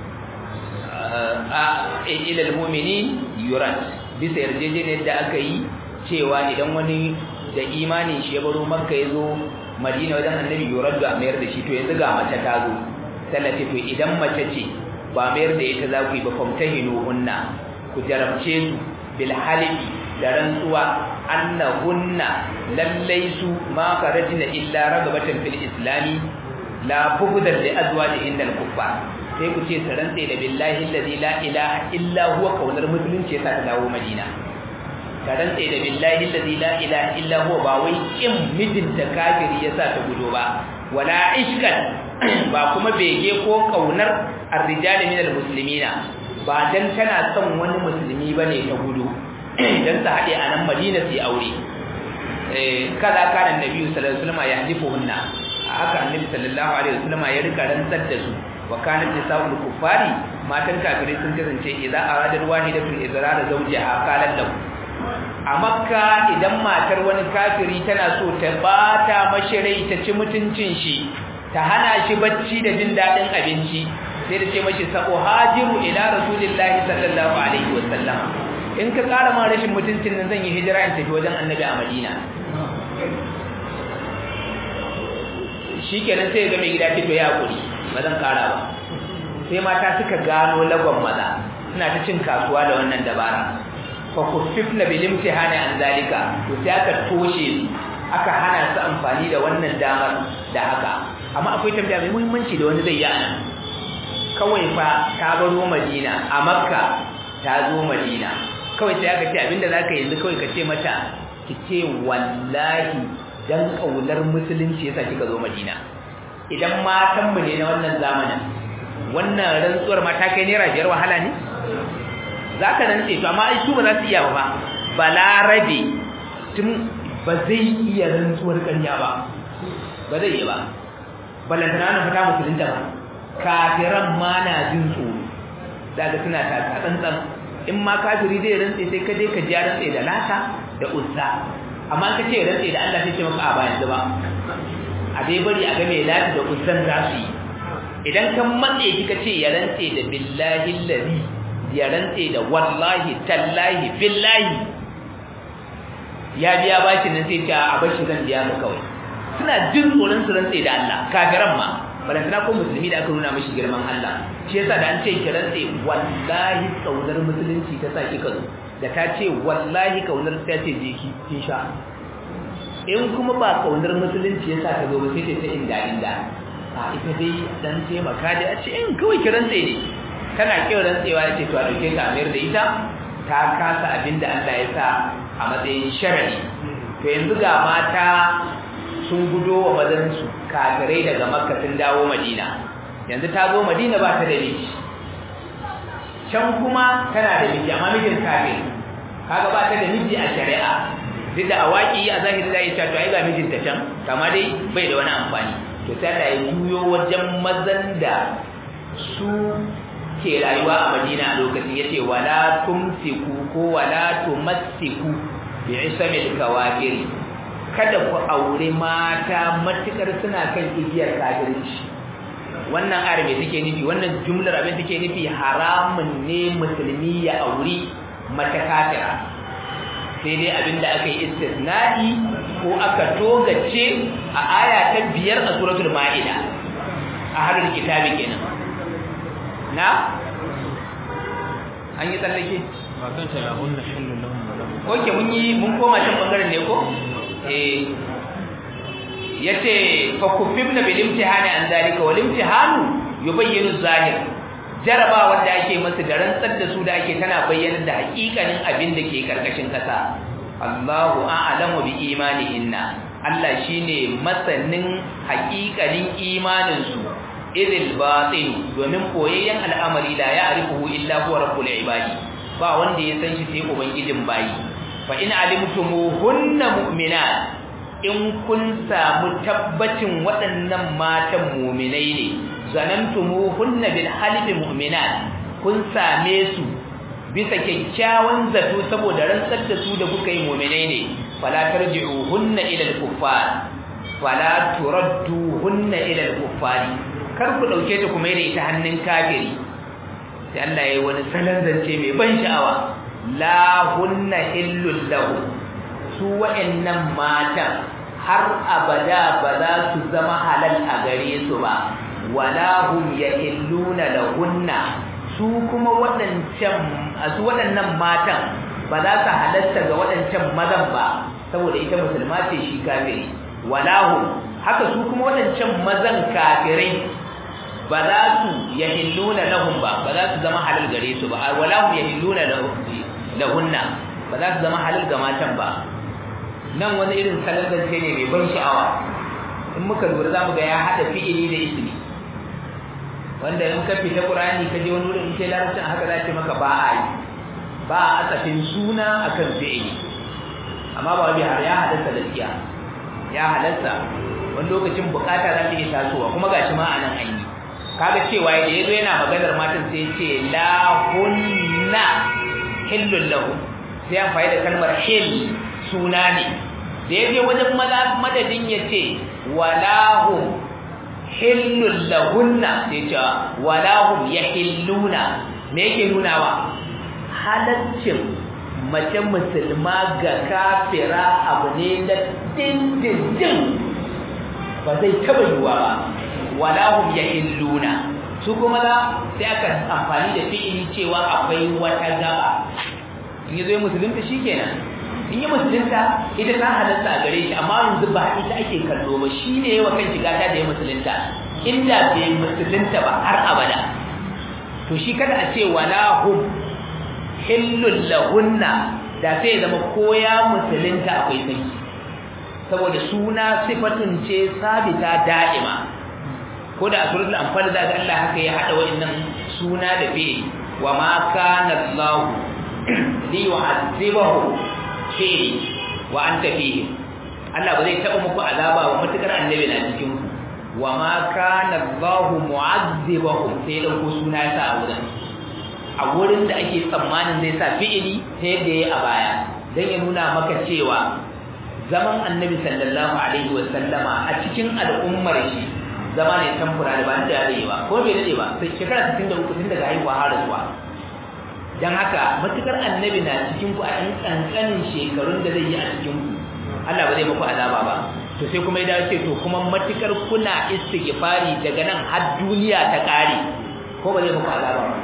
S1: a ila almu'minin yurat bisa yarjejeniyar da aka yi cewa idan wani da imanin shi ya baro makka ya zo madina wajen annabi yurat da mayar da shi to yanzu ga mace ta zo sallati to idan mace ce ba mayar da ita za ku yi ba famtahinu hunna ku jarabce su bil halifi da rantsuwa annahunna lallai su ma farajina illa ragabatan fil islami la bughdan li azwajihin al kuffar sai ku ce sarantse da billahi allazi la ilaha illa huwa kaunar musulunci yasa ta dawo madina sarantse da billahi allazi la ilaha illa huwa ba wai kin mijinta kafiri yasa ta gudo ba wala ishkan ba kuma bege ko kaunar ar-rijal min al-muslimina ba dan tana son wani musulmi bane ta gudu dan ta hade a nan Madina sai aure eh kaza kana annabi sallallahu alaihi wasallam ya hadifuhunna haka annabi sallallahu alaihi wasallam ya rika rantsar da su wa kanat nisaul kuffari matan kafirai sun kasance idza arada wahidatul izrar zawjiha qalat lahu a makka idan matar wani kafiri tana so ta bata mashirai ta ci mutuncin shi ta hana shi bacci da jin dadin abinci sai da ce mashi sako hajiru ila rasulillahi sallallahu alaihi wasallam in ka kara ma rashin mutuncin nan zan yi hijira in tafi wajen annabi a madina shikenan sai ga mai gida ce to ya hakuri ba zan kara ba sai mata suka gano lagon maza suna ta cin kasuwa da wannan dabara fa kuffifna bil imtihani an zalika to sai aka toshe aka hana su amfani da wannan damar da haka amma akwai tambaya mai muhimmanci da wani zai yi anan kawai fa ta baro Madina a Makka ta zo Madina kawai sai aka ce abinda zaka yanzu kawai ka ce mata ki ce wallahi dan kaunar musulunci yasa kika zo Madina idan matan mu ne na wannan zamanin wannan rantsuwar mata kai naira biyar wahala ne zaka nan ce to amma ai su ba za su iya ba balarabe tun ba zai iya rantsuwar ƙarya ba ba zai yi ba balantana na fita musulunta ba kafiran ma na jin tsoro daga suna taka tsantsan in ma kafiri zai rantse sai ka je ka ji rantse da lata da uzza amma ka ce rantse da Allah sai ce maka a ba yanzu ba a dai bari a ga mai lata da uzzan za su yi idan kan matse ki ka ce ya rantse da billahi allazi ya rantse da wallahi tallahi billahi ya biya bashi nan sai ta a bashi zan biya ka kawai suna jin tsoron su rantse da Allah kafiran ma balantana ko musulmi da aka nuna mashi girman Allah shi yasa da an ce ki rantse wallahi kaunar musulunci ta sa kika zo da ta ce wallahi kaunar ta ce je ki kin sha in kuma ba kaunar musulunci yasa ta zo ba sai ta inda inda a ita dai dan taimaka da a ce in kawai ki rantse ne tana kin rantsewa ya ce to a dauke ta mayar da ita ta kasa abin da Allah ya sa a matsayin sharadi to yanzu ga mata sun gudo wa mazansu kafirai daga makka sun dawo madina yanzu ta zo madina ba ta da miji can kuma tana da miji amma mijin kafin kaga ba ta da miji a shari'a duk da awaki a zahiri zai ce to ai ga mijinta can kama dai bai da wani amfani to sai Allah ya juyo wajen mazan da su ke rayuwa a Madina a lokacin yace wala tumsiku ko wala tumassiku bi isamil kawafir kada ku aure mata matukar suna kan igiyar kafirci wannan ayar me take nufi wannan jumlar abin take nufi haramun ne musulmi ya auri mata kafira sai dai abinda aka yi istisna'i ko aka togace a aya ta biyar a suratul ma'ida a harin kitabi kenan na an yi tsallake
S2: ba kanta ya hunna hillu lahum wa lahum
S1: oke mun yi mun koma can bangaren ne ko eh yace fa kufibna bil imtihani an zalika wal imtihanu yubayyinu zahir jaraba wanda ake masa da rantsar da su da ake tana bayyana da hakikanin abin da ke karkashin kasa Allahu a'lamu bi imanihinna Allah shine masanin hakikanin imanin su idil batin domin koyayyen al'amari la ya'rifuhu illa huwa rabbul ibadi ba wanda ya san shi sai ubangijin bayi fa in alimtumuhunna mu'minat in kun samu tabbacin waɗannan matan mu'minai ne zanantumuhunna bil halifi mu'minat kun same su bisa kyakkyawan zato saboda rantsar da su da kuka yi mu'minai ne fala tarji'uhunna ila al-kuffar fala turadduhunna ila al-kuffari kar ku dauke ta kuma da ita hannun kafiri sai Allah yayi wani salon zance mai ban sha'awa la hunna illul lahu su wa'annan matan har abada ba za su zama halal a gare su ba wala hum yahilluna lahunna su kuma waɗancan su waɗannan matan ba za su halatta ga waɗancan mazan ba saboda ita musulma ce shi kafiri wala hum haka su kuma waɗancan mazan kafirai ba za su yahilluna lahum ba ba za su zama halal gare su ba wala hum yahilluna lahunna ba za su zama halal ga matan ba nan wani irin salon zance ne mai ban sha'awa in muka lura za mu ga ya haɗa fi'ili da ismi wanda in ka fita Qur'ani ka je wani wurin in ce larabcin haka za ce maka ba a yi ba a asafin suna akan fi'ili amma ba wani har ya halatta gaskiya ya halatta wani lokacin bukata za ta iya tasowa kuma gashi ma a nan an yi kaga cewa da yazo yana maganar matan sai ya ce la hunna hillul lahu sai ya faɗi da kalmar hill suna ne da yaje wajen madadin ya ce walahum hillul lahunna sai ce walahum yahilluna me yake nunawa halaccin mace musulma ga kafira abu ne na dindindin ba zai taba yiwa ba walahum yahilluna su kuma da sai aka amfani da fi'ili cewa akwai wata gaba in yazo musulunta shikenan in yi musulunta ita ta halatta a gare shi amma yanzu ba ita ake kallo ba shi ne yawa kan shiga ta da ya musulunta inda bai musulunta ba har abada to shi kada a ce wala hum hillul lahunna da sai ya zama ko ya musulunta akwai sai saboda suna sifatun ce sabita da'ima ko da a suratul anfal da ga Allah haka ya hada wa'annan suna da fi'il wa ma kana Allah li yu'azzibahu fihi wa anta fihi Allah ba zai taba muku azaba wa matukar annabi na cikin ku wa ma kana Allah mu'azzibahum sai da ku suna ya sa a wurin a wurin da ake tsammanin zai sa fi'ili ta yadda yayi a baya dan ya nuna maka cewa zaman annabi sallallahu alaihi wa sallama a cikin al'ummar shi zama ne tamfura da ba da dade ba ko bai dade ba sai shekara 63 tun daga haihuwa har zuwa dan haka matukar annabi na cikin ku a ɗan kankanin shekarun da zai yi a cikin ku Allah ba zai muku azaba ba to sai kuma ya ce to kuma matukar kuna istighfari daga nan har duniya ta kare ko ba zai muku azaba ba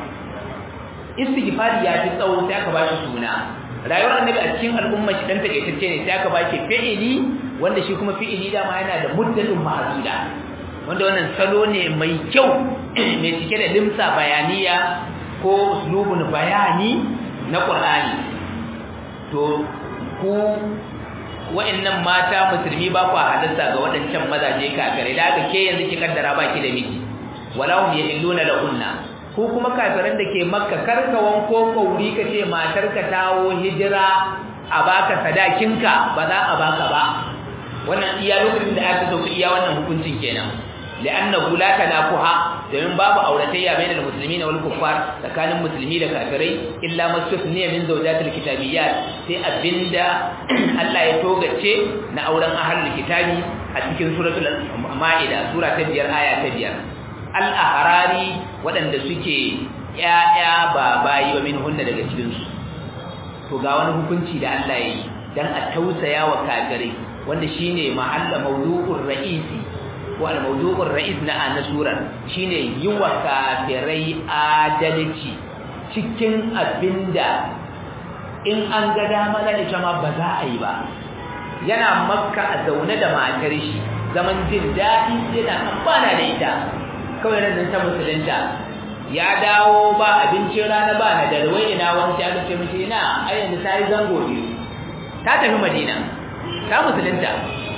S1: istighfari ya fi tsawo sai aka ba shi suna rayuwar annabi a cikin al'umma shi dan takeitacce ne sai aka ba shi fi'ili wanda shi kuma fi'ili dama yana da muddatun mahduda wanda wannan salo ne mai kyau mai cike da limsa bayaniya ko uslubun bayani na Qur'ani to ku wa'annan mata musulmi ba ku halatta ga waɗancan mazaje kafirai da haka ke yanzu ki kaddara baki da miji wala hum yahilluna lahunna ko kuma kafiran da ke makka karka wanko kauri ka ce matarka tawo hijira a baka sadakinka ba za a baka ba wannan iya lokacin da aka sauka iya wannan hukuncin kenan li'annahu la tanakuha domin babu auratayya bainal muslimina wal kuffar tsakanin musulmi da kafirai illa mastusniya min zawjatil kitabiyyat sai abinda Allah ya togace na auren ahlul kitabi a cikin suratul maida sura ta 5 aya ta 5 al-ahrari waɗanda suke ƴaƴa ba bayi ba min hunna daga cikin su to ga wani hukunci da Allah ya yi dan a tausaya wa kafirai wanda shine mahalla mawdu'ur ra'isi ko al-mawdu'ur ra'is na ana surar shine yi wa kafirai adalci cikin abinda in an ga dama na ita ma ba za a yi ba yana makka a zaune da matar shi zaman jin daɗi yana amfana da ita kawai nan ta musulunta ya dawo ba abincin rana ba na darwai ina wani aka ce mishi ina a yanzu ta yi zango biyu ta tafi madina ta musulunta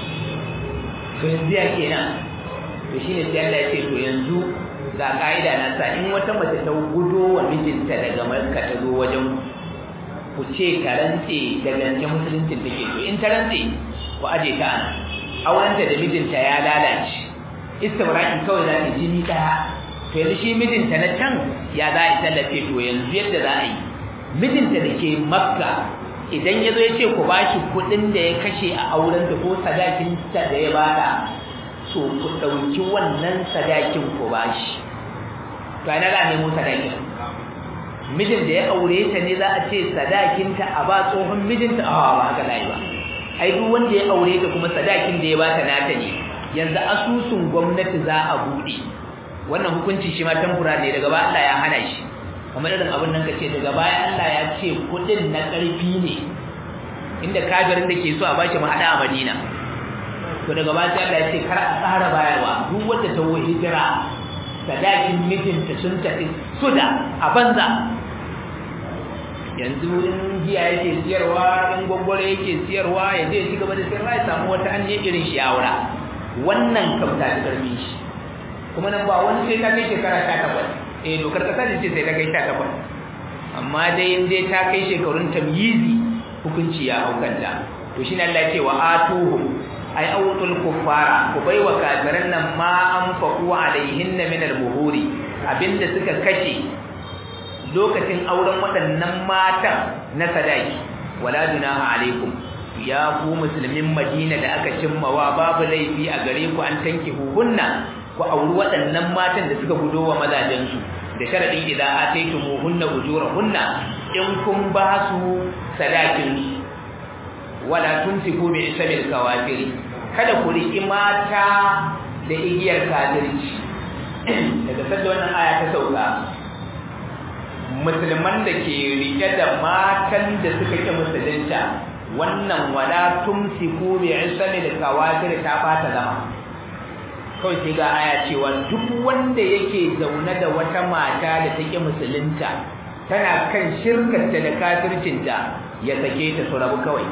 S1: to yanzu ya kenan to shine sai Allah ya ce to yanzu ga kaida na sa in wata mace ta gudo wa mijinta daga Makka ta zo wajen ku ce ta rantse da gance musulunci take to in ta rantse ku aje ta ana aurenta da mijinta ya lalace istibra'in kawai za ta jini daya to yanzu shi mijinta na can ya za a tallafe to yanzu yadda za a yi mijinta da ke Makka idan ya zo ya ce ku bashi kuɗin da ya kashe a aurenta ko sadakinta da ya bada so ku ɗauki wannan sadakin ku bashi to ana za a nemo sadakin mijin da ya aure ta ne za a ce sadakinta a ba tsohon mijinta a ba haka layi ba ai duk wanda ya aure ta kuma sadakin da ya ba ta nata ne yanzu asusun gwamnati za a buɗe wannan hukunci shi ma tamfura ne daga baya Allah ya hana shi kamar irin abin nan kace daga baya Allah ya ce kuɗin na ƙarfi ne inda kafirin da ke so a bashi mu hada a Madina to daga baya Allah ya ce kar a tsara bayarwa duk wanda ta wo hijira sadakin mijinta sun tafi suda a banza yanzu in giya yake siyarwa in gwaggwaro yake siyarwa ya je ci gaba da siyarwa ya samu wata an irin shi aura wannan kam ta karbi shi kuma nan ba wani sai ta kai shekara sha takwas eh dokar kasa ce sai ta kai sha takwas amma dai in dai ta kai shekarun tamyizi hukunci ya haukanta to shi ne Allah ya ce wa atuhum ay awtul kuffara ku baiwa kafiran nan ma anfaqu alaihin min al-buhuri abinda suka kashe lokacin auren waɗannan matan na sadaki wala dunaha alaikum ya ku musulmin Madina da aka cimmawa babu laifi a gare ku an tanki hunna ku auri waɗannan matan da suka gudo wa mazajen su da sharadin idan ataytumuhunna ujurahunna in kun ba su sadakin wala tunsiku bi isabil kawafiri kada ku riki mata da igiyar kafirci daga sanda wannan aya ta sauka musulman da ke rike da matan da suka ki musulunta wannan wala tumsiku bi isabil kawafiri ta bata zama kawai sai ga aya cewa duk wanda yake zaune da wata mata da take musulunta tana kan shirkarta da kafircinta ya sake ta su rabu kawai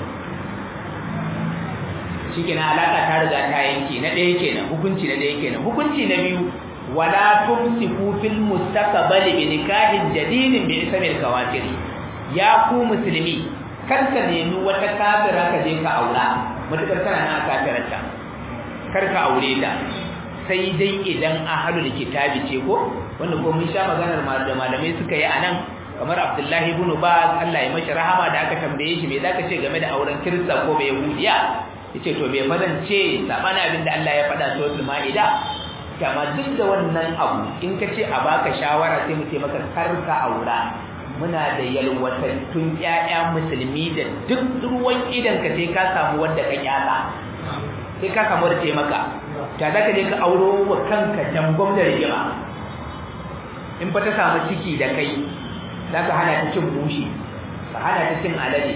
S1: shikenan alaka ta riga ta yanke na ɗaya kenan hukunci na ɗaya kenan hukunci na biyu wala tumsiku fil mustaqbal bi nikahin jadidin bi ismil kawatir ya ku musulmi kar ka nemi wata kafira ka je ka aura mutakar kana na kafirarta kar ka aure ta sai dai idan ahlul kitabi ce ko wanda ko mun sha maganar da malamai suka yi anan kamar Abdullahi ibn Baz Allah ya mashi rahama da aka tambaye shi me zaka ce game da auren Kirista ko bai Yahudiya yace to bai fadan ce sabana abin da Allah ya faɗa suratul Maida kama duk da wannan abu in ka ce a baka shawara sai mu ce maka karka aura muna da yalwatattun ƴaƴa musulmi da duk ruwan idan ka sai ka samu wanda ka kyasa sai ka samu wanda ce maka ta zaka je ka auro wa kanka jangon da rigima in fa ta samu ciki da kai zaka hana ta cin bushi ka hana ta cin alade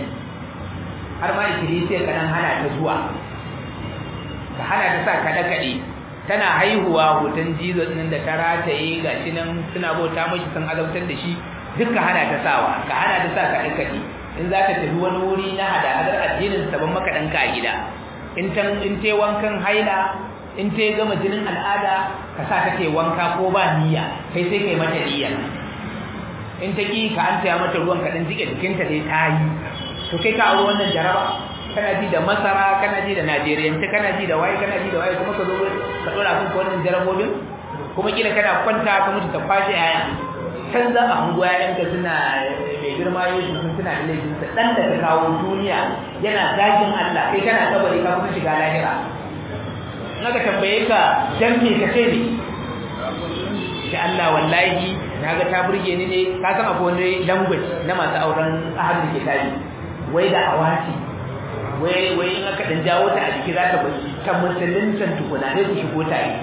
S1: har ma ikilisiya ka nan hana ta zuwa ka hana ta sa kaɗe kaɗe tana haihuwa hoton jesus nan da ta rataye gashi nan suna bauta mashi sun azabtar da shi duka hana ta sawa ka hana ta sa kaɗe kaɗe in za ta tafi wani wuri na hada hadar addinin sabon makaɗanka a gida in ta in ta wankan haila in ta gama jinin al'ada ka sa ta ke wanka ko ba niyya kai sai kai mata niyya in ta ki ka an taya mata ruwan kaɗan jike jikinta dai ta yi to kai ka auri wannan jaraba kana ji da masara kana ji da najeriyanci kana ji da waye kana ji da waye kuma ka zo ka dora kan wannan jarabobin kuma kila kana kwanta ka mutu ta kwashe yaya kan za a hango yayanka suna mai girma yesu sun suna da laifinsa dan da ka kawo duniya yana zagin Allah kai kana kabari ka kuma shiga lahira naka tambaye ka dan me ka ce ne shi Allah wallahi naga ta burge ni ne ka san akwai wani language na masu auren ahadin kitabi wai da awati wai wai in aka dan jawo ta a jiki za ta bai ta musulunta tukuna ne ku shigo ta yi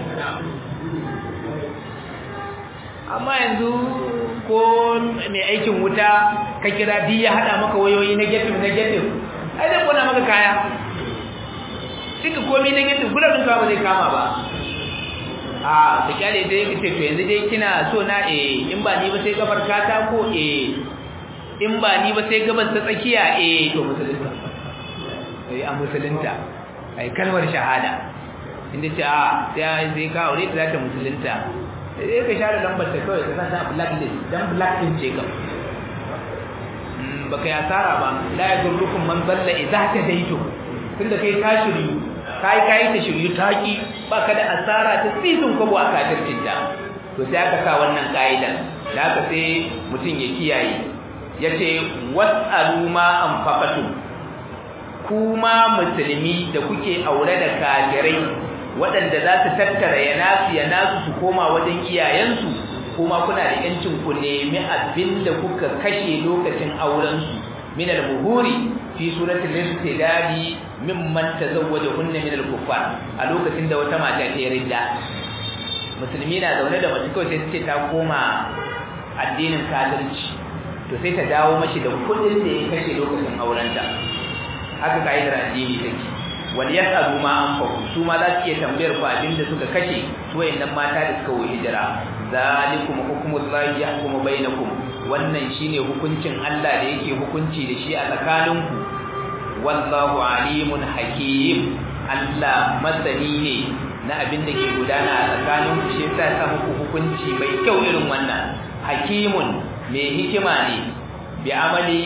S1: amma yanzu ko mai aikin wuta ka kira di ya hada maka wayoyi negative negative ai zai kona maka kaya duka komai negative kula din ba zai kama ba a da kyale dai kace to yanzu dai kina so na eh in ba ni ba sai gabar kata ko eh in ba ni ba sai gabar ta tsakiya eh to musulunta eh a musulunta ai kalmar shahada inda ce a sai sai ka aure ta za ta musulunta sai ka share lambar ta kawai ka sa blacklist dan black din ce kam baka yi asara ba la yadurrukum man dalla idza tadaitu tunda kai ka shiryu kai kai ta shiryu taki baka da asara ta tsitsin kwabo a kafircin ta to sai aka sa wannan kaidan da aka sai mutum ya kiyaye yace was'alu ma anfaqatu kuma musulmi da kuke aure da kafirai waɗanda za su tattara ya nasu ya nasu su koma wajen iyayensu kuma kuna da yancin ku nemi abin da kuka kashe lokacin aurensu min al-buhuri fi suratul istidadi mimman tazawwaja hunna min al-kuffar a lokacin da wata mata ta ridda musulmi na zaune da mace kawai sai ce ta koma addinin kafirci to sai ta dawo mashi da kuɗin da ya kashe lokacin aurenta haka kaidar addini take wal yasalu ma anfaqu su ma za su iya tambayar ku abinda suka kashe wayannan mata da suka wuce hijira zalikum hukmullahi yahkumu bainakum wannan shine hukuncin Allah da yake hukunci da shi a tsakaninku wallahu alimun hakim Allah masani ne na abin da ke gudana a tsakaninku shi yasa ya sa muku hukunci mai kyau irin wannan hakimun mai hikima ne bi amali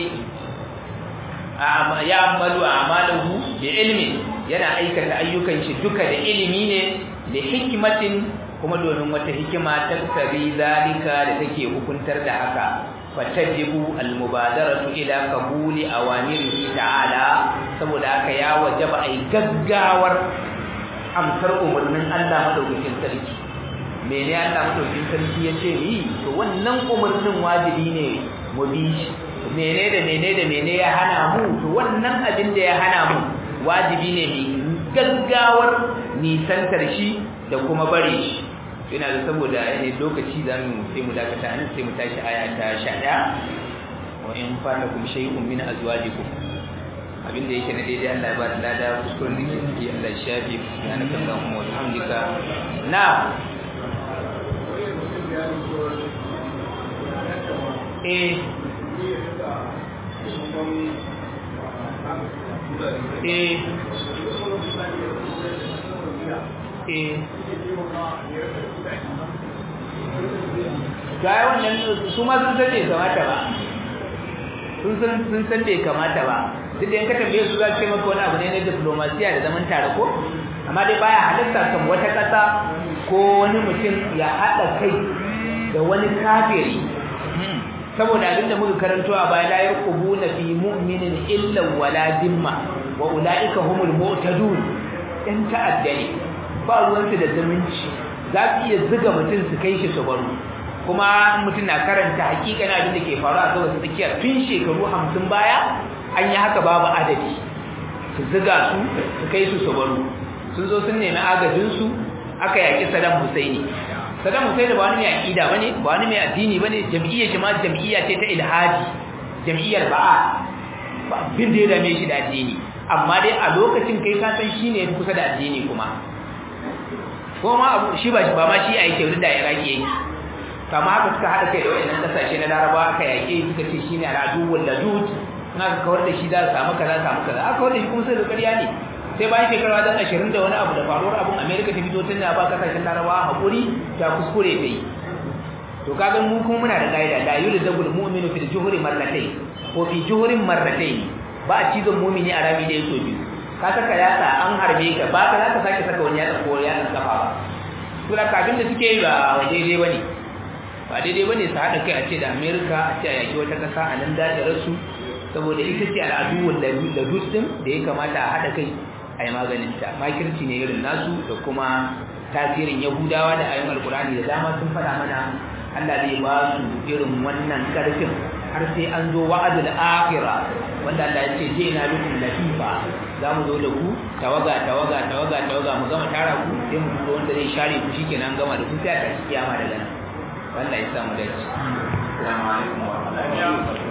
S1: ya amalu amalahu bi ilmin yana aikata ayyukan shi duka da ilimi ne da hikimatin kuma domin wata hikima ta tabi zalika da take hukuntar da haka fatajibu almubadaratu ila qabuli awamirihi ta'ala saboda haka ya wajaba ai gaggawar amsar umarnin Allah madaukakin sarki mene Allah madaukakin sarki yace ni to wannan umarnin wajibi ne mu bi shi mene da mene da mene ya hana mu to wannan abin da ya hana mu wajibi ne mu gaggawar nisantar shi da kuma bare shi ina da saboda yanayin lokaci za mu sai mu dakata an sai mu tashi aya ta 11 wa in fatakum shay'un min azwajikum abinda yake na daidai Allah ya ba da lada kuskuren da ke ciki Allah ya shafi subhanaka allahumma wa bihamdika na eh eh eh ga wannan su ma sun san bai kamata ba sun san sun san bai kamata ba duk da in ka tambaye su za su ce maka wani abu ne na diplomasiya da zaman tare ko amma dai baya halitta kan wata ƙasa ko wani mutum ya haɗa kai da wani kafiri saboda abin da muka karanto a baya la yarqubuna fi mu'minin illa wala dimma wa ulaika humul mu'tadun in ta'addani ba ruwansu da zumunci za su iya ziga mutum su kai shi su baro kuma mutum na karanta hakikan abin da ke faru a gabas tsakiya tun shekaru hamsin baya an yi haka babu adadi su ziga su su kai su su baro sun zo sun nemi agajinsu aka yaƙi Saddam Husaini Saddam Husaini ba wani mai aƙida bane ba wani mai addini bane jam'iyyar shi ma jam'iyya ce ta ilhadi jam'iyyar ba'a ba bin da ya dame shi da addini amma dai a lokacin kai ka san shine kusa da addini kuma ko ma abu shi ba ba ma shi a yake wurin da Iraki yake kama haka suka haɗa kai da waɗannan ƙasashe na Laraba aka yaƙe suka ce shine al'adu wal ladud in aka kawar da shi za su samu kaza samu kaza aka kawar da shi kuma sai da ƙarya ne sai bayan shekara dan ashirin da wani abu da faruwar abun America ta fito tun da ba ƙasashen Laraba haƙuri ta kuskure ta yi to kaga mu kuma muna da kaida la yulzabul mu'minu fil juhri marratayn ko fi juhurin marratayn ba a cizon mu'mini a rami da yaso biyu ka saka yatsa an harbe ka ba ka za ka sake saka wani yatsa ko yatsa kafa ba to da kabin da suke yi ba daidai bane ba daidai bane su haɗa kai a ce da America a ce a yaki wata ƙasa a nan da rasu saboda ita ce al'adu wanda da dutsen da ya kamata a haɗa kai a yi maganin ta makirci ne irin nasu da kuma tasirin yahudawa da ayoyin alkurani da dama sun faɗa mana Allah zai ba su irin wannan karfin har sai an zo wa'adul akhira wanda Allah ya ce je na bikum latifa za mu zo da ku tawaga tawaga tawaga tawaga mu gama tara ku sai mu zo wanda zai share ku shikenan gama da ku sai a tashi kiyama daga nan Allah ya sa mu dace assalamu alaikum wa rahmatullahi